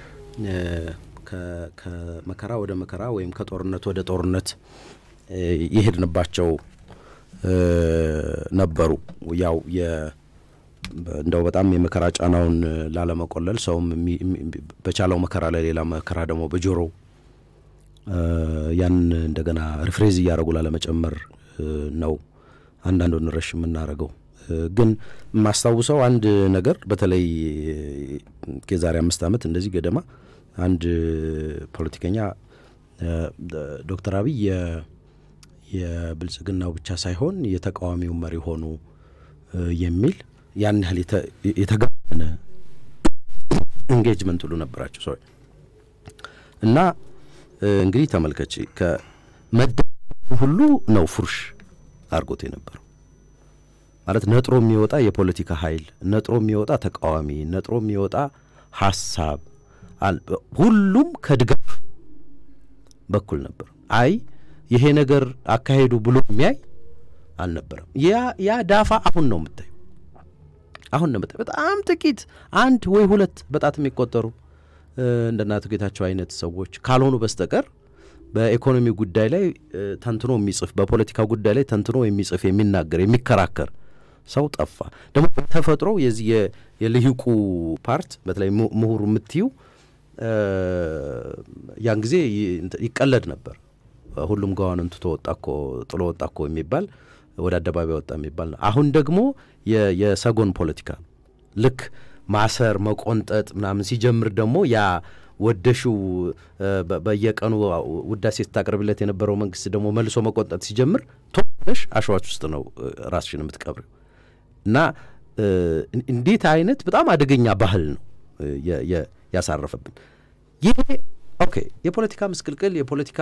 ከመከራ ወደ መከራ ወይም ከጦርነት ወደ ጦርነት የሄድንባቸው ነበሩ። ያው እንደው በጣም የመከራ ጫናውን ላለመቆለል ሰውም በቻለው መከራ ላይ ሌላ መከራ ደግሞ በጆሮ ያን እንደገና ሪፍሬዝ እያደረጉ ላለመጨመር ነው አንዳንዱን ረሽ የምናደርገው። ግን የማስታውሰው አንድ ነገር በተለይ የዛሬ አምስት ዓመት እንደዚህ ገደማ አንድ ፖለቲከኛ ዶክተር አብይ የብልጽግናው ብቻ ሳይሆን የተቃዋሚው መሪ ሆኑ የሚል ያን ያህል የተጋነነ ኢንጌጅመንት ሁሉ ነበራቸው ሰዎች እና እንግዲህ ተመልከች ከመደ ሁሉ ነው ፉርሽ አድርጎት የነበረው ማለት ነጥሮ የሚወጣ የፖለቲካ ኃይል፣ ነጥሮ የሚወጣ ተቃዋሚ፣ ነጥሮ የሚወጣ ሀሳብ ሁሉም ከድጋፍ በኩል ነበር። አይ ይሄ ነገር አካሄዱ ብሎ የሚያይ አልነበረም። ያ ያ ዳፋ አሁን ነው የምታዩ አሁን ነው የምታዩ በጣም ጥቂት አንድ ወይ ሁለት በጣት የሚቆጠሩ እንደ አቶ ጌታቸው አይነት ሰዎች ካልሆኑ በስተቀር በኢኮኖሚ ጉዳይ ላይ ተንትኖ የሚጽፍ በፖለቲካ ጉዳይ ላይ ተንትኖ የሚጽፍ የሚናገር የሚከራከር ሰው ጠፋ። ደግሞ በተፈጥሮ የዚህ የልሂቁ ፓርት በተለይ ምሁሩ የምትዩ ያን ጊዜ ይቀለድ ነበር። ሁሉም ገዋንን ትቶ ወጣ እኮ ጥሎ ወጣ እኮ የሚባል ወደ አደባባይ ወጣ የሚባል ነው። አሁን ደግሞ የሰጎን ፖለቲካ ልክ ማሰር መቆንጠጥ ምናምን ሲጀምር ደግሞ ያ ወደሽው በየቀኑ ውዳሴ ስታቀርብለት የነበረው መንግስት ደግሞ መልሶ መቆንጠጥ ሲጀምር ቶሽ አሸዋች ውስጥ ነው ራስሽን የምትቀብሪው እና እንዴት አይነት በጣም አደገኛ ባህል ነው ያሳረፈብን ይሄ። ኦኬ የፖለቲካ ምስቅልቅል የፖለቲካ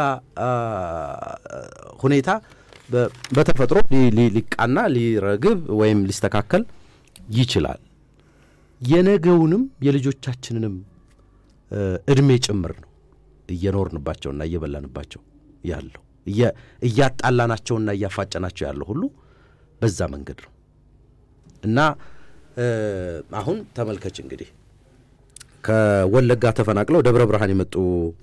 ሁኔታ በተፈጥሮ ሊቃና ሊረግብ ወይም ሊስተካከል ይችላል። የነገውንም የልጆቻችንንም እድሜ ጭምር ነው እየኖርንባቸውና እየበላንባቸው ያለው እያጣላናቸውና እያፋጨናቸው ያለው ሁሉ በዛ መንገድ ነው እና አሁን ተመልከች እንግዲህ ከወለጋ ተፈናቅለው ደብረ ብርሃን የመጡ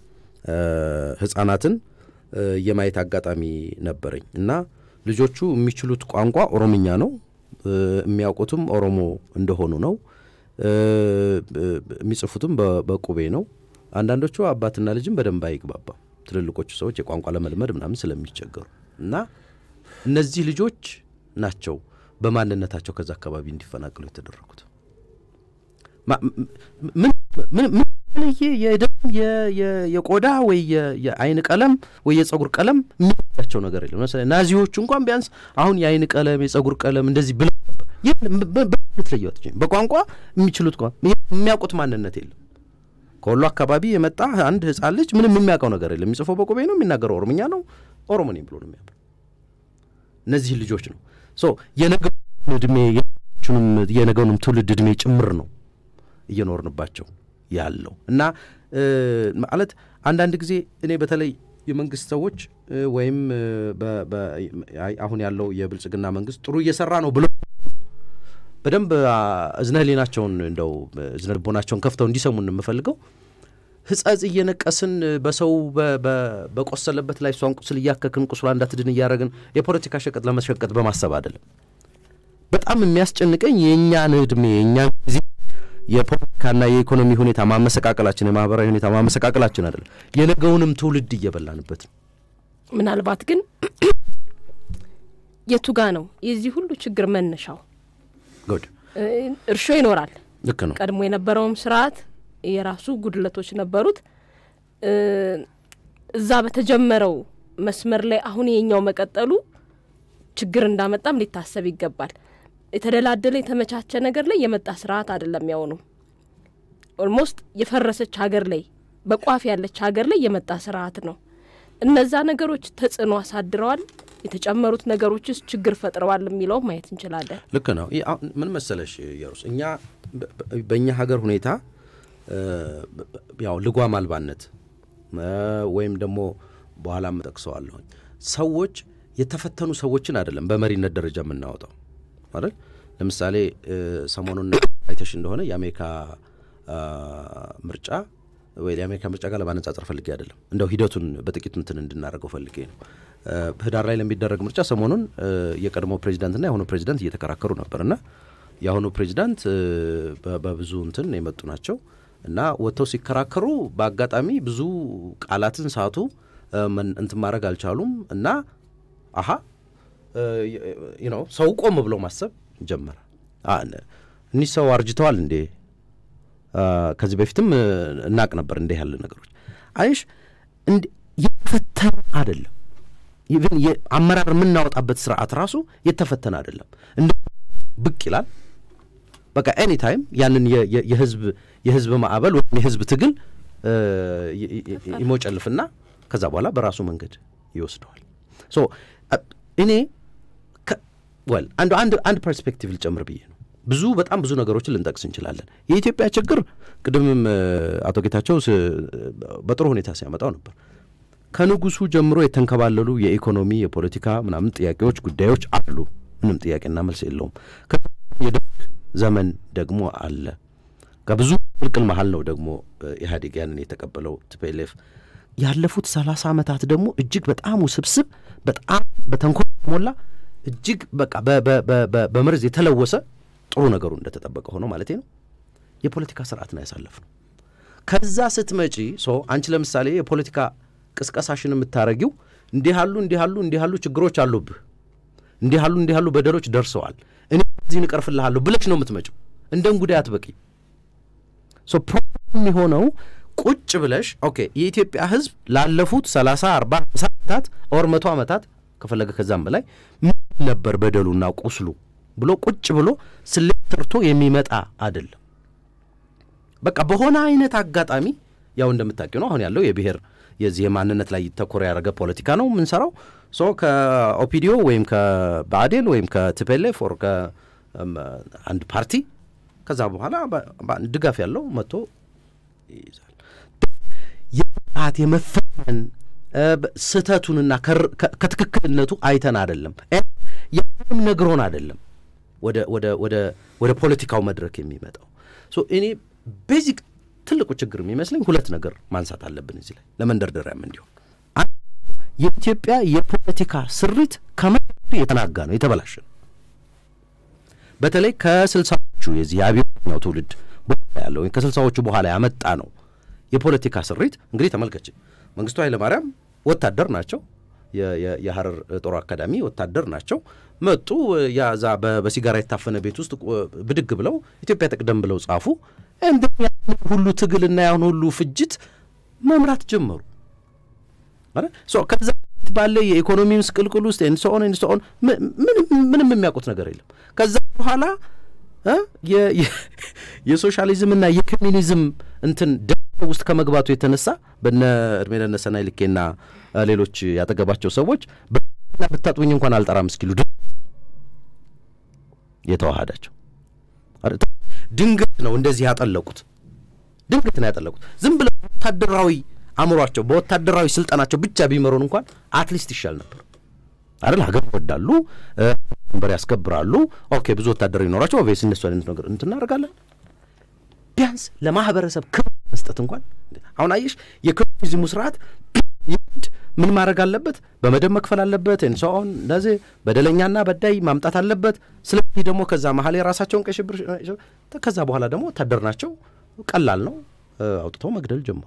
ህጻናትን የማየት አጋጣሚ ነበረኝ እና ልጆቹ የሚችሉት ቋንቋ ኦሮምኛ ነው። የሚያውቁትም ኦሮሞ እንደሆኑ ነው። የሚጽፉትም በቁቤ ነው። አንዳንዶቹ አባትና ልጅም በደንብ አይግባባም። ትልልቆቹ ሰዎች የቋንቋ ለመልመድ ምናምን ስለሚቸገሩ እና እነዚህ ልጆች ናቸው በማንነታቸው ከዛ አካባቢ እንዲፈናቀሉ የተደረጉት። ምን የተለየ የደም የቆዳ ወይ የአይን ቀለም ወይ የጸጉር ቀለም የሚያቸው ነገር የለም። ለምሳሌ ናዚዎቹ እንኳን ቢያንስ አሁን የአይን ቀለም የጸጉር ቀለም እንደዚህ ብለው ልትለየው አትችይም። በቋንቋ የሚችሉት የሚያውቁት ማንነት የለም። ከወሎ አካባቢ የመጣ አንድ ህጻን ልጅ ምንም የሚያውቀው ነገር የለም። የሚጽፈው በቁቤ ነው፣ የሚናገረው ኦሮምኛ ነው። ኦሮሞ ነኝ ብሎ ነው የሚያምነው። እነዚህ ልጆች ነው የነገውን እድሜ የነገውንም ትውልድ እድሜ ጭምር ነው እየኖርንባቸው ያለው እና ማለት አንዳንድ ጊዜ እኔ በተለይ የመንግስት ሰዎች ወይም አሁን ያለው የብልጽግና መንግስት ጥሩ እየሰራ ነው ብሎ በደንብ እዝነ ህሊናቸውን እንደው እዝነ ልቦናቸውን ከፍተው እንዲሰሙን የምፈልገው ህጸጽ እየነቀስን በሰው በቆሰለበት ላይ እሷን ቁስል እያከክን ቁስሏ እንዳትድን እያደረግን የፖለቲካ ሸቀጥ ለመሸቀጥ በማሰብ አይደለም። በጣም የሚያስጨንቀኝ የእኛን እድሜ የእኛን ጊዜ የፖለቲካና የኢኮኖሚ ሁኔታ ማመሰቃቀላችን፣ የማህበራዊ ሁኔታ ማመሰቃቀላችን አይደለም፣ የነገውንም ትውልድ እየበላንበት ነው። ምናልባት ግን የቱጋ ነው የዚህ ሁሉ ችግር መነሻው? ጉድ እርሾ ይኖራል። ልክ ነው። ቀድሞ የነበረውም ስርዓት የራሱ ጉድለቶች ነበሩት። እዛ በተጀመረው መስመር ላይ አሁን የኛው መቀጠሉ ችግር እንዳመጣም ሊታሰብ ይገባል። የተደላደለ የተመቻቸ ነገር ላይ የመጣ ስርዓት አይደለም። ያውኑ ኦልሞስት የፈረሰች ሀገር ላይ በቋፍ ያለች ሀገር ላይ የመጣ ስርዓት ነው። እነዛ ነገሮች ተጽዕኖ አሳድረዋል። የተጨመሩት ነገሮችስ ችግር ፈጥረዋል የሚለው ማየት እንችላለን። ልክ ነው። ምን መሰለሽ የሩስ እኛ በእኛ ሀገር ሁኔታ ያው ልጓም አልባነት ወይም ደግሞ በኋላ ጠቅሰዋለሁኝ ሰዎች የተፈተኑ ሰዎችን አይደለም በመሪነት ደረጃ የምናወጣው አይደል። ለምሳሌ ሰሞኑን አይተሽ እንደሆነ የአሜሪካ ምርጫ ወይ የአሜሪካ ምርጫ ጋር ለማነጻጸር ፈልጌ አይደለም፣ እንደው ሂደቱን በጥቂቱ እንትን እንድናደርገው ፈልጌ ነው። ህዳር ላይ ለሚደረግ ምርጫ ሰሞኑን የቀድሞ ፕሬዚዳንትና የአሁኑ ፕሬዚዳንት እየተከራከሩ ነበር እና የአሁኑ ፕሬዚዳንት በብዙ እንትን የመጡ ናቸው እና ወጥተው ሲከራከሩ በአጋጣሚ ብዙ ቃላትን ሳቱ፣ እንትን ማድረግ አልቻሉም እና አሀ ነው ሰው ቆም ብሎ ማሰብ ጀመረ። እኒህ ሰው አርጅተዋል እንዴ? ከዚህ በፊትም እናቅ ነበር እንዲህ ያለ ነገሮች አይሽ የተፈተነ አይደለም። ኢቭን አመራር የምናወጣበት ስርዓት ራሱ የተፈተነ አይደለም። እንደ ብቅ ይላል በቃ ኤኒ ታይም ያንን የህዝብ የህዝብ ማዕበል ወይም የህዝብ ትግል ይሞጨልፍና ከዛ በኋላ በራሱ መንገድ ይወስደዋል። ሶ እኔ ወል አንዱ አንድ አንድ ፐርስፔክቲቭ ልጨምር ብዬ ነው። ብዙ በጣም ብዙ ነገሮችን ልንጠቅስ እንችላለን። የኢትዮጵያ ችግር ቅድምም አቶ ጌታቸው በጥሩ ሁኔታ ሲያመጣው ነበር። ከንጉሱ ጀምሮ የተንከባለሉ የኢኮኖሚ የፖለቲካ ምናምን ጥያቄዎች፣ ጉዳዮች አሉ። ምንም ጥያቄና መልስ የለውም። የደርግ ዘመን ደግሞ አለ። ከብዙ ቅልቅል መሀል ነው ደግሞ ኢህአዴግ ያንን የተቀበለው ቲፒኤልኤፍ። ያለፉት ሰላሳ ዓመታት ደግሞ እጅግ በጣም ውስብስብ በጣም በተንኮል ሞላ እጅግ በቃ በመርዝ የተለወሰ ጥሩ ነገሩ እንደተጠበቀ ሆኖ ማለት ነው የፖለቲካ ስርዓት ነው ያሳለፍ ነው። ከዛ ስትመጪ ሶ አንቺ ለምሳሌ የፖለቲካ ቅስቀሳሽን የምታረጊው እንዲህ ያሉ እንዲህ ያሉ እንዲህ ያሉ ችግሮች አሉብህ፣ እንዲህ ያሉ እንዲህ ያሉ በደሎች ደርሰዋል፣ እኔ እዚህን እቀርፍልሃለሁ ብለሽ ነው የምትመጪው። እንደ እንጉዳይ አትበቂ። ሶ ፕሮብለም የሚሆነው ቁጭ ብለሽ ኦኬ የኢትዮጵያ ሕዝብ ላለፉት ሰላሳ አርባ ሃምሳ ዓመታት ኦር መቶ ዓመታት ከፈለገ ከዛም በላይ ምን ነበር በደሉና ቁስሉ ብሎ ቁጭ ብሎ ስሌት ሰርቶ የሚመጣ አይደለም። በቃ በሆነ አይነት አጋጣሚ ያው እንደምታውቂው ነው አሁን ያለው የብሔር የዚህ የማንነት ላይ ተኮር ያደረገ ፖለቲካ ነው የምንሰራው። ሶ ከኦፒዲዮ ወይም ከብአዴን ወይም ከቲፒኤልኤፍ ኦር ከአንድ ፓርቲ ከዛ በኋላ ድጋፍ ያለው መጥቶ ይይዛል። የጣት የመፈተን ስህተቱንና ከትክክልነቱ አይተን አይደለም ያንም ነግሮን አይደለም ወደ ወደ ወደ ወደ ፖለቲካው መድረክ የሚመጣው ሶ እኔ ቤዚክ ትልቁ ችግር የሚመስለኝ ሁለት ነገር ማንሳት አለብን እዚህ ላይ ለመንደርደሪያም እንዲሆን የኢትዮጵያ የፖለቲካ ስሪት ከመሰረቱ የተናጋ ነው፣ የተበላሸ ነው። በተለይ ከስልሳዎቹ የዚህ የአብዮተኛው ትውልድ በኋላ ያለው ወይም ከስልሳዎቹ በኋላ ያመጣ ነው የፖለቲካ ስሪት እንግዲህ ተመልከች። መንግስቱ ኃይለማርያም ወታደር ናቸው። የሀረር ጦር አካዳሚ ወታደር ናቸው። መጡ። ያዛ በሲጋራ የታፈነ ቤት ውስጥ ብድግ ብለው ኢትዮጵያ ትቅደም ብለው ጻፉ። እንደ ሁሉ ትግልና ያን ሁሉ ፍጅት መምራት ጀመሩ። ከዛ ባለ የኢኮኖሚ ምስቅልቅል ውስጥ ኤንሶኦን ኤንሶኦን ምንም የሚያውቁት ነገር የለም። ከዛ በኋላ የሶሻሊዝምና የኮሚኒዝም እንትን ደ ውስጥ ከመግባቱ የተነሳ በነ እድሜ ለነሰናይ ልኬና ሌሎች ያጠገባቸው ሰዎች በና ብታጥቡኝ እንኳን አልጠራም እስኪሉ የተዋሃዳቸው ድንገት ነው እንደዚህ ያጠለቁት። ድንገት ነው ያጠለቁት። ዝም ብለው ወታደራዊ አእምሯቸው በወታደራዊ ስልጠናቸው ብቻ ቢመሩን እንኳን አትሊስት ይሻል ነበር አይደል? ሀገር ይወዳሉ፣ ድንበር ያስከብራሉ። ኦኬ ብዙ ወታደር ይኖራቸው ኦቪየስ እነሱ አይነት ነገር እንትን እናደርጋለን። ቢያንስ ለማህበረሰብ ክብር መስጠት እንኳን አሁን አየሽ፣ የኮሚኒዝሙ ስርዓት ምን ማድረግ አለበት? በመደብ መክፈል አለበት። እንሰውን እንደዚህ በደለኛና በዳይ ማምጣት አለበት። ስለዚህ ደግሞ ከዛ መሀል የራሳቸውን ቀይ ሽብር ከዛ በኋላ ደግሞ ወታደር ናቸው። ቀላል ነው። አውጥተው መግደል ጀመሩ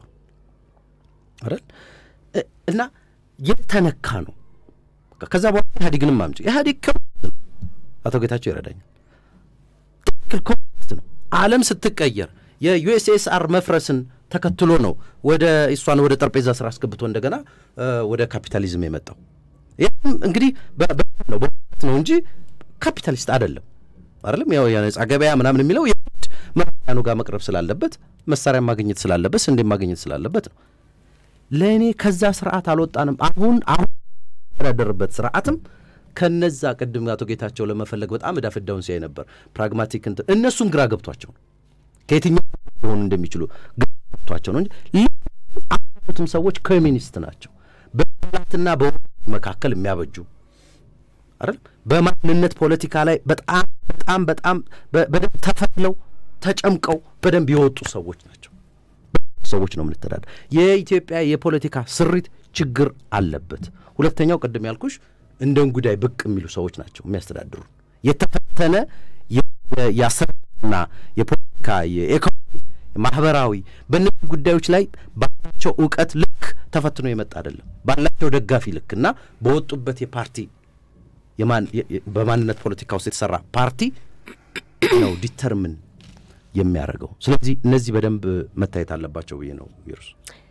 አይደል? እና የተነካ ነው። ከዛ በኋላ ኢህአዴግንም አምጪ ኢህአዴግ ኮሚኒስት ነው። አቶ ጌታቸው ይረዳኛል። ትክክል ኮሚኒስት ነው። ዓለም ስትቀየር የዩኤስኤስአር መፍረስን ተከትሎ ነው ወደ እሷን ወደ ጠረጴዛ ስራ አስገብቶ እንደገና ወደ ካፒታሊዝም የመጣው። ይህም እንግዲህ ነው በት ነው እንጂ ካፒታሊስት አይደለም አይደለም። ያው የነጻ ገበያ ምናምን የሚለው የግድ መሪያኑ ጋር መቅረብ ስላለበት መሳሪያ ማግኘት ስላለበት ስንዴ ማግኘት ስላለበት ነው። ለእኔ ከዛ ስርዓት አልወጣንም። አሁን አሁን የተዳደርበት ስርዓትም ከነዛ ቅድም አቶ ጌታቸው ለመፈለግ በጣም እዳ ፍዳውን ሲያይ ነበር። ፕራግማቲክ እንትን እነሱም ግራ ገብቷቸው ነው ከየትኛው ሊሆኑ እንደሚችሉ ግራ ገብቷቸው ነው እንጂ አሁኑትም ሰዎች ኮሚኒስት ናቸው። በላትና በውድ መካከል የሚያበጁ አይደል? በማንነት ፖለቲካ ላይ በጣም በጣም በጣም በደንብ ተፈትለው ተጨምቀው በደንብ የወጡ ሰዎች ናቸው። ሰዎች ነው የምንተዳደር። የኢትዮጵያ የፖለቲካ ስሪት ችግር አለበት። ሁለተኛው ቅድም ያልኩሽ እንደ እንጉዳይ ብቅ የሚሉ ሰዎች ናቸው የሚያስተዳድሩ የተፈተነ የአሰራርና የፖለቲካ የኢኮኖሚ ማህበራዊ በእነዚህ ጉዳዮች ላይ ባላቸው እውቀት ልክ ተፈትኖ የመጣ አይደለም። ባላቸው ደጋፊ ልክ እና በወጡበት የፓርቲ በማንነት ፖለቲካ ውስጥ የተሰራ ፓርቲ ነው ዲተርምን የሚያደርገው። ስለዚህ እነዚህ በደንብ መታየት አለባቸው ብዬ ነው ቪሩስ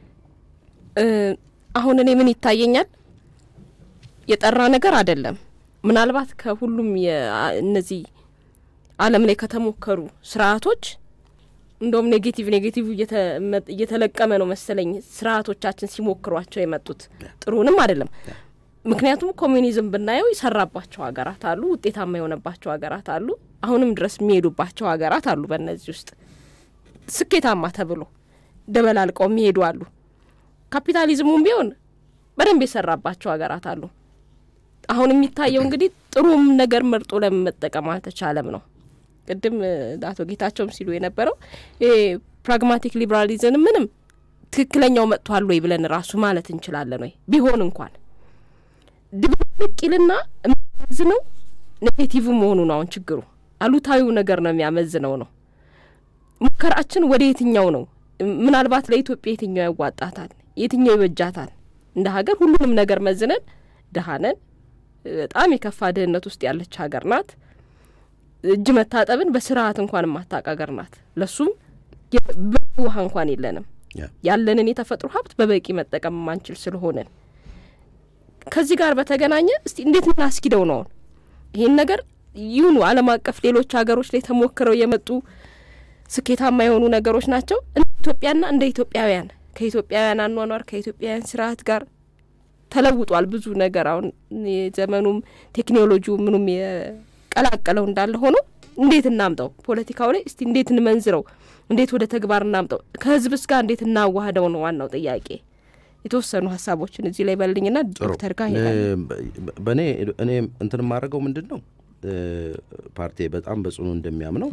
አሁን እኔ ምን ይታየኛል የጠራ ነገር አይደለም። ምናልባት ከሁሉም እነዚህ ዓለም ላይ ከተሞከሩ ስርዓቶች እንደውም ኔጌቲቭ ኔጌቲቭ እየተለቀመ ነው መሰለኝ ስርዓቶቻችን ሲሞክሯቸው የመጡት ጥሩንም አይደለም። ምክንያቱም ኮሚኒዝም ብናየው የሰራባቸው ሀገራት አሉ፣ ውጤታማ የሆነባቸው ሀገራት አሉ፣ አሁንም ድረስ የሚሄዱባቸው ሀገራት አሉ። በእነዚህ ውስጥ ስኬታማ ተብሎ ደበላልቀው የሚሄዱ አሉ። ካፒታሊዝሙም ቢሆን በደንብ የሰራባቸው ሀገራት አሉ። አሁን የሚታየው እንግዲህ ጥሩም ነገር መርጦ ለምን መጠቀም አልተቻለም ነው። ቅድም አቶ ጌታቸውም ሲሉ የነበረው ይሄ ፕራግማቲክ ሊበራሊዝም ምንም ትክክለኛው መጥቷል ወይ ብለን ራሱ ማለት እንችላለን ወይ ቢሆን እንኳን ድብልቅ ይልና የሚያመዝነው ኔጌቲቭ መሆኑ ነው። አሁን ችግሩ አሉታዊው ነገር ነው የሚያመዝነው ነው። ሙከራችን ወደ የትኛው ነው? ምናልባት ለኢትዮጵያ የትኛው ያዋጣታል? የትኛው ይበጃታል? እንደ ሀገር ሁሉንም ነገር መዝነን ድሀነን በጣም የከፋ ድህነት ውስጥ ያለች ሀገር ናት። እጅ መታጠብን በስርዓት እንኳን የማታውቅ ሀገር ናት። ለሱም በቂ ውሃ እንኳን የለንም። ያለንን የተፈጥሮ ሀብት በበቂ መጠቀም የማንችል ስለሆነን ከዚህ ጋር በተገናኘ እስቲ እንዴት እናስኪደው ነው ይህን ነገር ይሁኑ ዓለም አቀፍ ሌሎች ሀገሮች ላይ ተሞክረው የመጡ ስኬታማ የሆኑ ነገሮች ናቸው። እንደ ኢትዮጵያና እንደ ኢትዮጵያውያን ከኢትዮጵያውያን አኗኗር ከኢትዮጵያውያን ስርዓት ጋር ተለውጧል ብዙ ነገር። አሁን የዘመኑም ቴክኖሎጂው ምኑም የቀላቀለው እንዳለ ሆኖ እንዴት እናምጠው ፖለቲካው ላይ እስቲ እንዴት እንመንዝረው፣ እንዴት ወደ ተግባር እናምጠው፣ ከህዝብስ ጋር እንዴት እናዋህደው ነው ዋናው ጥያቄ። የተወሰኑ ሀሳቦችን እዚህ ላይ በልኝና ዶክተር ጋር በእኔ እኔ እንትን የማደርገው ምንድን ነው ፓርቲ በጣም በጽኑ እንደሚያምነው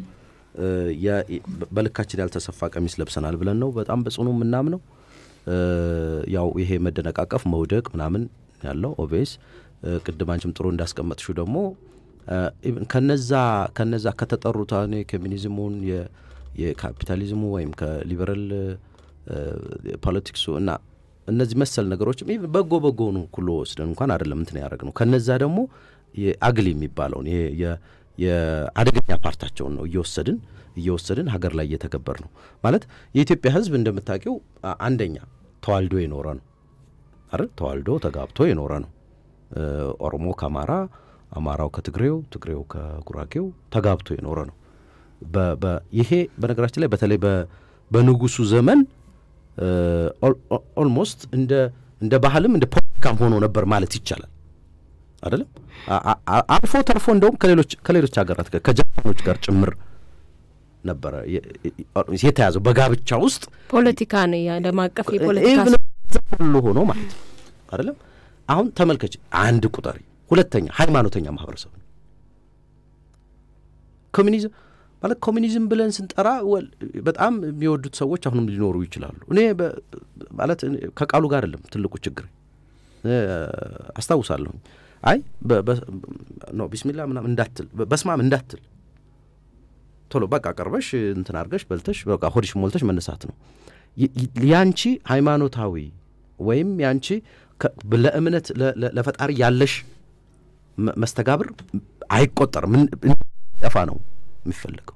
በልካችን ያልተሰፋ ቀሚስ ለብሰናል ብለን ነው በጣም በጽኑ የምናምነው። ያው ይሄ መደነቃቀፍ መውደቅ ምናምን ያለው ኦቤስ ቅድም አንቺም ጥሩ እንዳስቀመጥሽው ደግሞ ከነዛ ከነዛ ከተጠሩት አሁን የኮሚኒዝሙን የካፒታሊዝሙ ወይም ከሊበራል ፖለቲክሱ እና እነዚህ መሰል ነገሮችም በጎ በጎኑ ኩሎ ወስደን እንኳን አይደለም እንትን ያደረግ ነው። ከነዛ ደግሞ የአግሊ የሚባለውን የአደገኛ ፓርታቸውን ነው እየወሰድን እየወሰድን ሀገር ላይ እየተገበር ነው ማለት የኢትዮጵያ ሕዝብ እንደምታውቂው አንደኛ ተዋልዶ የኖረ ነው አይደል? ተዋልዶ ተጋብቶ የኖረ ነው። ኦሮሞ ከአማራ፣ አማራው ከትግሬው፣ ትግሬው ከጉራጌው ተጋብቶ የኖረ ነው። ይሄ በነገራችን ላይ በተለይ በንጉሱ ዘመን ኦልሞስት እንደ እንደ ባህልም እንደ ፖለቲካም ሆኖ ነበር ማለት ይቻላል አይደለም። አልፎ ተርፎ እንደውም ከሌሎች ከሌሎች ሀገራት ጋር ከጃፓኖች ጋር ጭምር ነበረ የተያዘው በጋብቻ ውስጥ ፖለቲካ ነው የዓለም አቀፍ የፖለቲካ ሁሉ ሆኖ ማለት ነው አይደለም። አሁን ተመልከች፣ አንድ ቁጠሪ፣ ሁለተኛ ሃይማኖተኛ ማህበረሰብ ነው ኮሚኒዝም ማለት ኮሚኒዝም ብለን ስንጠራ በጣም የሚወዱት ሰዎች አሁንም ሊኖሩ ይችላሉ። እኔ ማለት ከቃሉ ጋር አይደለም ትልቁ ችግር አስታውሳለሁኝ። አይ ኖ ቢስሚላ ምናምን እንዳትል በስማም እንዳትል ቶሎ በቃ ቀርበሽ እንትን አድርገሽ በልተሽ በቃ ሆድሽ ሞልተሽ መነሳት ነው። ያንቺ ሃይማኖታዊ ወይም ያንቺ ለእምነት ለፈጣሪ ያለሽ መስተጋብር አይቆጠርም። ጠፋ ነው የሚፈለገው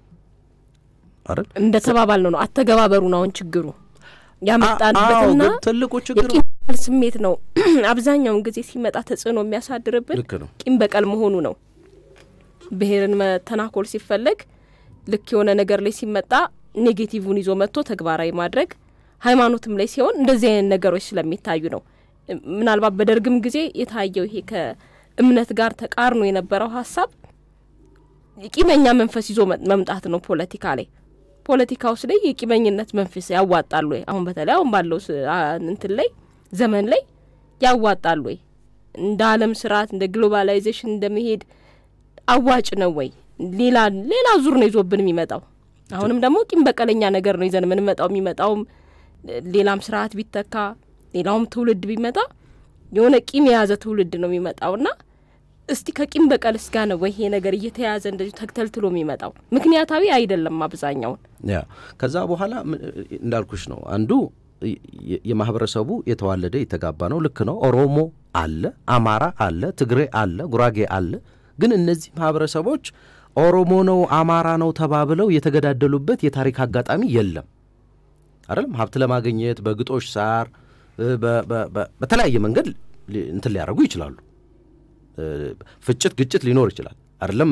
አይደል? እንደ ተባባል ነው ነው አተገባበሩ ነው አሁን ችግሩ ያመጣንበትና ትልቁ ችግሩ የቂም በቀል ስሜት ነው። አብዛኛውን ጊዜ ሲመጣ ተጽዕኖ የሚያሳድርብን ልክ ነው። ቂም በቀል መሆኑ ነው። ብሔርን መተናኮል ሲፈለግ ልክ የሆነ ነገር ላይ ሲመጣ ኔጌቲቭን ይዞ መጥቶ ተግባራዊ ማድረግ፣ ሃይማኖትም ላይ ሲሆን እንደዚህ አይነት ነገሮች ስለሚታዩ ነው። ምናልባት በደርግም ጊዜ የታየው ይሄ ከእምነት ጋር ተቃርኖ የነበረው ሀሳብ ቂመኛ መንፈስ ይዞ መምጣት ነው። ፖለቲካ ላይ ፖለቲካ ውስጥ ላይ የቂመኝነት መንፈስ ያዋጣሉ ወይ? አሁን በተለይ አሁን ባለው እንትን ላይ ዘመን ላይ ያዋጣሉ ወይ? እንደ ዓለም ስርዓት እንደ ግሎባላይዜሽን እንደመሄድ አዋጭ ነው ወይ? ሌላ ሌላ ዙር ነው ይዞብን የሚመጣው። አሁንም ደግሞ ቂም በቀለኛ ነገር ነው ይዘን የምንመጣው። የሚመጣውም ሌላም ስርዓት ቢተካ ሌላውም ትውልድ ቢመጣ የሆነ ቂም የያዘ ትውልድ ነው የሚመጣውና እስቲ ከቂም በቀል እስጋ ነው ወይ ይሄ ነገር እየተያዘ እንደዚሁ ተክተልትሎ የሚመጣው? ምክንያታዊ አይደለም አብዛኛውን። ያ ከዛ በኋላ እንዳልኩሽ ነው አንዱ የማህበረሰቡ የተዋለደ የተጋባ ነው። ልክ ነው። ኦሮሞ አለ፣ አማራ አለ፣ ትግሬ አለ፣ ጉራጌ አለ። ግን እነዚህ ማህበረሰቦች ኦሮሞ ነው አማራ ነው ተባብለው የተገዳደሉበት የታሪክ አጋጣሚ የለም። አይደለም ሀብት ለማግኘት በግጦሽ ሳር በተለያየ መንገድ እንትን ሊያደርጉ ይችላሉ። ፍጭት፣ ግጭት ሊኖር ይችላል። አይደለም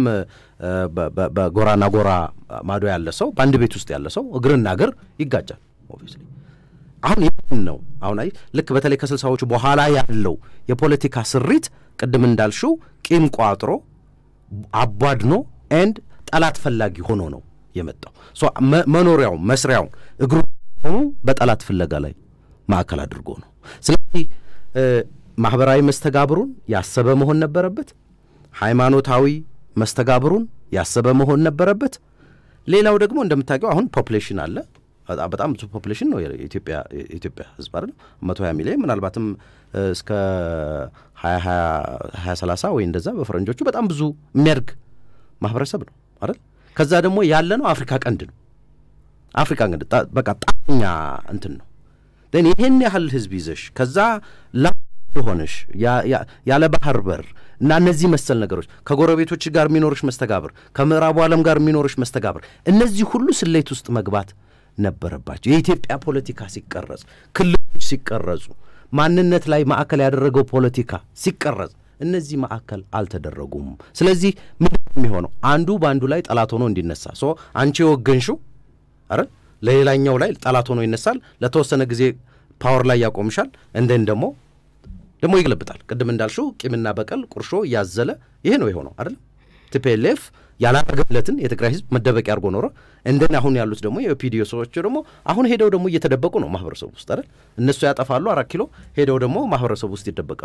በጎራና ጎራ ማዶ ያለ ሰው በአንድ ቤት ውስጥ ያለ ሰው እግርና እግር ይጋጫል። ኦብቪየስሊ አሁን ይህን ነው አሁን አይ ልክ በተለይ ከስልሳዎቹ በኋላ ያለው የፖለቲካ ስሪት ቅድም እንዳልሽው ቂም ቋጥሮ አቧድኖ ኤንድ ጠላት ፈላጊ ሆኖ ነው የመጣው። መኖሪያው መስሪያውን እግሩ ሆኑ በጠላት ፍለጋ ላይ ማዕከል አድርጎ ነው። ስለዚህ ማህበራዊ መስተጋብሩን ያሰበ መሆን ነበረበት። ሃይማኖታዊ መስተጋብሩን ያሰበ መሆን ነበረበት። ሌላው ደግሞ እንደምታውቀው አሁን ፖፕሌሽን አለ። በጣም ብዙ ፖፕሌሽን ነው የኢትዮጵያ ህዝብ አይደለም መቶ ሀያ ሚሊዮን ምናልባትም እስከ ሀያ ሀያ ሰላሳ ወይ እንደዛ በፈረንጆቹ በጣም ብዙ የሚያድግ ማህበረሰብ ነው አይደል። ከዛ ደግሞ ያለ ነው አፍሪካ ቀንድ ነው። አፍሪካ ቀንድ በቃ ጣኛ እንትን ነው። ን ይህን ያህል ህዝብ ይዘሽ ከዛ ላ ሆነሽ ያለ ባህር በር እና እነዚህ መሰል ነገሮች ከጎረቤቶች ጋር የሚኖርሽ መስተጋብር፣ ከምዕራቡ ዓለም ጋር የሚኖርሽ መስተጋብር፣ እነዚህ ሁሉ ስሌት ውስጥ መግባት ነበረባቸው። የኢትዮጵያ ፖለቲካ ሲቀረጽ፣ ክልሎች ሲቀረጹ፣ ማንነት ላይ ማዕከል ያደረገው ፖለቲካ ሲቀረጽ እነዚህ ማዕከል አልተደረጉም። ስለዚህ ምንድን ነው የሚሆነው? አንዱ በአንዱ ላይ ጠላት ሆኖ እንዲነሳ ሶ አንቺ የወገንሽው አረ ለሌላኛው ላይ ጠላት ሆኖ ይነሳል። ለተወሰነ ጊዜ ፓወር ላይ ያቆምሻል። እንደን ደግሞ ደግሞ ይገለብጣል። ቅድም እንዳልሽው ቂምና በቀል ቁርሾ እያዘለ ይሄ ነው የሆነው አይደለም። ቲፒኤልኤፍ ያላረገለትን የትግራይ ህዝብ መደበቂያ አድርጎ ኖረ። እንደን አሁን ያሉት ደግሞ የፒዲዮ ሰዎች ደግሞ አሁን ሄደው ደግሞ እየተደበቁ ነው ማህበረሰቡ ውስጥ አይደል። እነሱ ያጠፋሉ አራት ኪሎ ሄደው ደግሞ ማህበረሰቡ ውስጥ ይደበቃሉ።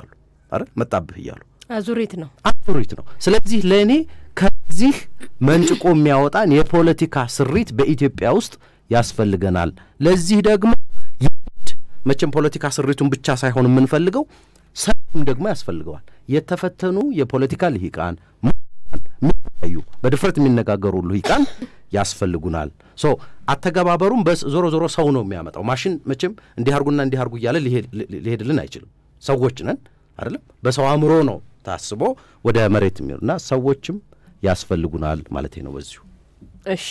አይደል መጣብህ እያሉ አዙሪት ነው አዙሪት ነው። ስለዚህ ለእኔ ከዚህ መንጭቆ የሚያወጣን የፖለቲካ ስሪት በኢትዮጵያ ውስጥ ያስፈልገናል። ለዚህ ደግሞ የግድ መቼም ፖለቲካ ስሪቱን ብቻ ሳይሆን የምንፈልገው ሰውም ደግሞ ያስፈልገዋል። የተፈተኑ የፖለቲካ ልሂቃን የሚታዩ በድፍረት የሚነጋገሩ ልሂቃን ያስፈልጉናል። ሶ አተገባበሩም ዞሮ ዞሮ ሰው ነው የሚያመጣው። ማሽን መቼም እንዲህ አርጉና እንዲህ አርጉ እያለ ሊሄድልን አይችልም። ሰዎች ነን አይደለም። በሰው አእምሮ ነው ታስቦ ወደ መሬት የሚሆን እና ሰዎችም ያስፈልጉናል ማለት ነው። በዚሁ እሺ፣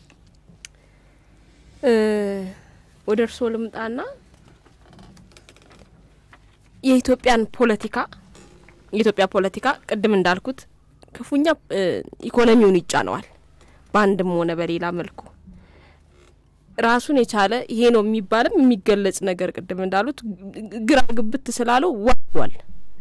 ወደ እርስዎ ልምጣና የኢትዮጵያን ፖለቲካ የኢትዮጵያ ፖለቲካ ቅድም እንዳልኩት ክፉኛ ኢኮኖሚውን ይጫነዋል በአንድም ሆነ በሌላ መልኩ ራሱን የቻለ ይሄ ነው የሚባልም የሚገለጽ ነገር ቅድም እንዳሉት ግራ ግብት ስላለው ዋሏል።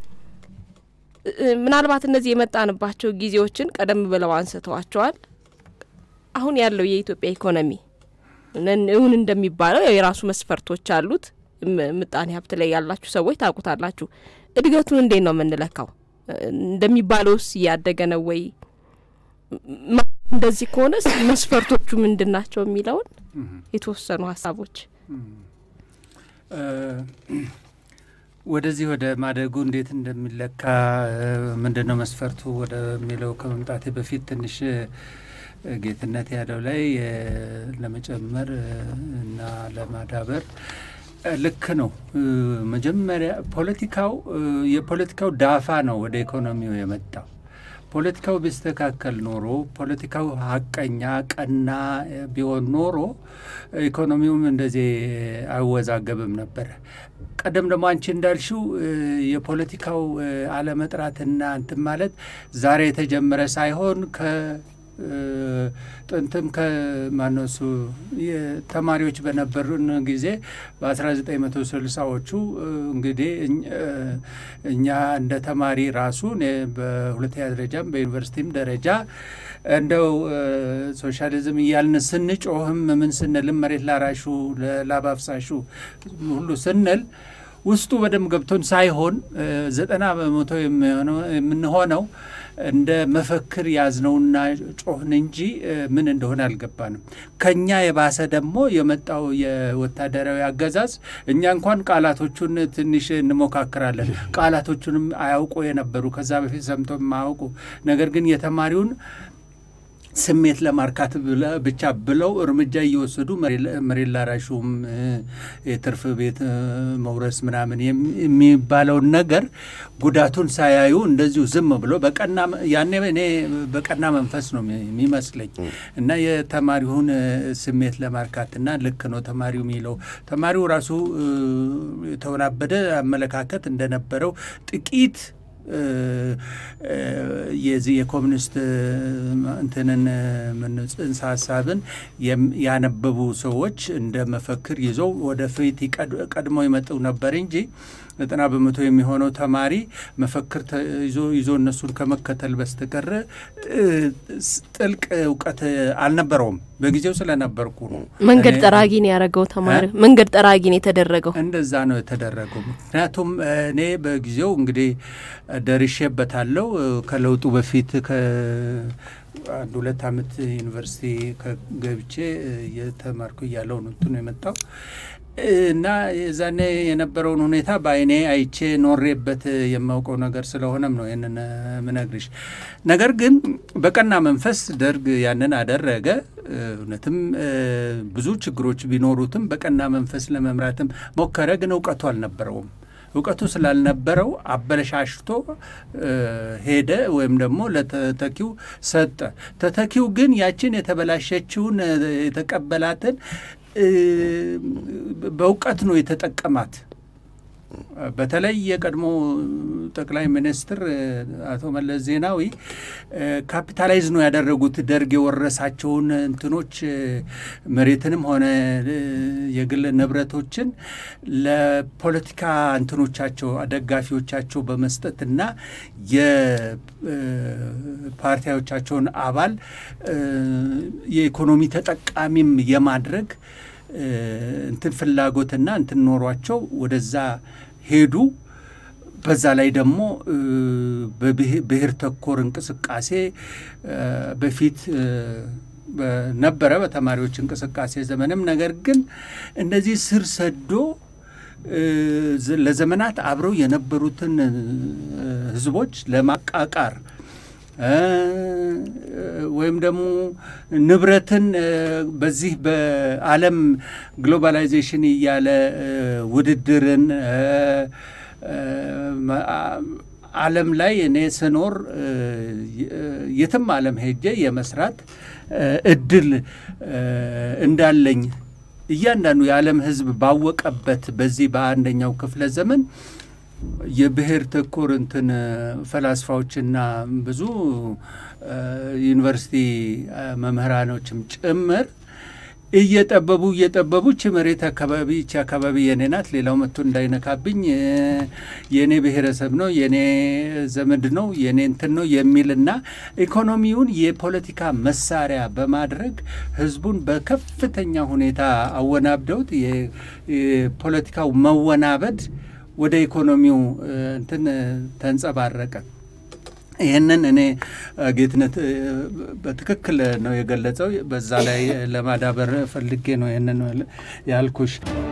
ምናልባት እነዚህ የመጣንባቸው ጊዜዎችን ቀደም ብለው አንስተዋቸዋል። አሁን ያለው የኢትዮጵያ ኢኮኖሚ እውን እንደሚባለው የራሱ መስፈርቶች አሉት። ምጣኔ ሀብት ላይ ያላችሁ ሰዎች ታውቁታላችሁ። እድገቱን እንዴት ነው የምንለካው? እንደሚባለውስ እያደገ ነው ወይ? እንደዚህ ከሆነስ መስፈርቶቹ ምንድን ናቸው የሚለውን የተወሰኑ ሀሳቦች ወደዚህ ወደ ማደጉ እንዴት እንደሚለካ ምንድን ነው መስፈርቱ ወደሚለው ከመምጣቴ በፊት ትንሽ ጌትነት ያለው ላይ ለመጨመር እና ለማዳበር ልክ ነው። መጀመሪያ ፖለቲካው የፖለቲካው ዳፋ ነው ወደ ኢኮኖሚው የመጣው። ፖለቲካው ቢስተካከል ኖሮ ፖለቲካው ሀቀኛ ቀና ቢሆን ኖሮ ኢኮኖሚውም እንደዚህ አይወዛገብም ነበረ። ቀደም ደግሞ አንቺ እንዳልሽው የፖለቲካው አለመጥራትና እንትን ማለት ዛሬ የተጀመረ ሳይሆን ከ ጥንትም ከማነሱ ተማሪዎች በነበሩን ጊዜ በ1960ዎቹ እንግዲህ እኛ እንደ ተማሪ ራሱ በሁለተኛ ደረጃም በዩኒቨርሲቲም ደረጃ እንደው ሶሻሊዝም እያልን ስንጮህም ምን ስንልም መሬት ላራሹ ለላብ አፍሳሹ ሁሉ ስንል ውስጡ በደንብ ገብቶን ሳይሆን ዘጠና በመቶ የምንሆነው እንደ መፈክር ያዝነውና ጮህን እንጂ ምን እንደሆነ አልገባንም። ከኛ የባሰ ደግሞ የመጣው የወታደራዊ አገዛዝ እኛ እንኳን ቃላቶቹን ትንሽ እንሞካክራለን። ቃላቶቹንም አያውቁ የነበሩ ከዛ በፊት ሰምቶ የማያውቁ ነገር ግን የተማሪውን ስሜት ለማርካት ብቻ ብለው እርምጃ እየወሰዱ መሬት ላራሹም የትርፍ ቤት መውረስ ምናምን የሚባለውን ነገር ጉዳቱን ሳያዩ እንደዚሁ ዝም ብሎ በቀና ያኔ እኔ በቀና መንፈስ ነው የሚመስለኝ እና የተማሪውን ስሜት ለማርካትና ልክ ነው ተማሪው የሚለው ተማሪው ራሱ የተወናበደ አመለካከት እንደነበረው ጥቂት የዚህ የኮሚኒስት እንትንን ጽንሰ ሀሳብን ያነበቡ ሰዎች እንደ መፈክር ይዘው ወደፊት ቀድሞ ይመጡ ነበር እንጂ ዘጠና በመቶ የሚሆነው ተማሪ መፈክር ይዞ ይዞ እነሱን ከመከተል በስተቀረ ጥልቅ እውቀት አልነበረውም። በጊዜው ስለነበርኩ ነው። መንገድ ጠራጊ ነው ያደረገው ተማሪ መንገድ ጠራጊ ነው የተደረገው። እንደዛ ነው የተደረገው። ምክንያቱም እኔ በጊዜው እንግዲህ ደርሼበታለሁ። ከለውጡ በፊት አንድ ሁለት ዓመት ዩኒቨርሲቲ ገብቼ እየተማርኩ እያለሁ ነው እንትኑ የመጣው እና የዛኔ የነበረውን ሁኔታ በአይኔ አይቼ ኖሬበት የማውቀው ነገር ስለሆነም ነው ይህንን ምነግርሽ። ነገር ግን በቀና መንፈስ ደርግ ያንን አደረገ። እውነትም ብዙ ችግሮች ቢኖሩትም በቀና መንፈስ ለመምራትም ሞከረ። ግን እውቀቱ አልነበረውም። እውቀቱ ስላልነበረው አበለሻሽቶ ሄደ፣ ወይም ደግሞ ለተተኪው ሰጠ። ተተኪው ግን ያችን የተበላሸችውን የተቀበላትን በእውቀት ነው የተጠቀማት። በተለይ የቀድሞ ጠቅላይ ሚኒስትር አቶ መለስ ዜናዊ ካፒታላይዝ ነው ያደረጉት ደርግ የወረሳቸውን እንትኖች መሬትንም ሆነ የግል ንብረቶችን ለፖለቲካ እንትኖቻቸው ደጋፊዎቻቸው በመስጠትና የፓርቲዎቻቸውን አባል የኢኮኖሚ ተጠቃሚም የማድረግ እንትን ፍላጎትና እንትን ኖሯቸው ወደዛ ሄዱ። በዛ ላይ ደግሞ በብሔር ተኮር እንቅስቃሴ በፊት ነበረ በተማሪዎች እንቅስቃሴ ዘመንም። ነገር ግን እንደዚህ ስር ሰዶ ለዘመናት አብረው የነበሩትን ህዝቦች ለማቃቃር ወይም ደግሞ ንብረትን በዚህ በዓለም ግሎባላይዜሽን እያለ ውድድርን ዓለም ላይ እኔ ስኖር የትም ዓለም ሄጄ የመስራት እድል እንዳለኝ እያንዳንዱ የዓለም ሕዝብ ባወቀበት በዚህ በአንደኛው ክፍለ ዘመን የብሔር ተኮር እንትን ፈላስፋዎችና ብዙ ዩኒቨርሲቲ መምህራኖችም ጭምር እየጠበቡ እየጠበቡ ቺ መሬት አካባቢ ቺ አካባቢ የኔ ናት፣ ሌላው መጥቶ እንዳይነካብኝ፣ የኔ ብሔረሰብ ነው፣ የኔ ዘመድ ነው፣ የኔ እንትን ነው የሚልና ኢኮኖሚውን የፖለቲካ መሳሪያ በማድረግ ህዝቡን በከፍተኛ ሁኔታ አወናብደውት የፖለቲካው መወናበድ ወደ ኢኮኖሚው እንትን ተንጸባረቀ። ይህንን እኔ ጌትነት በትክክል ነው የገለጸው። በዛ ላይ ለማዳበር ፈልጌ ነው ይህንን ያልኩሽ።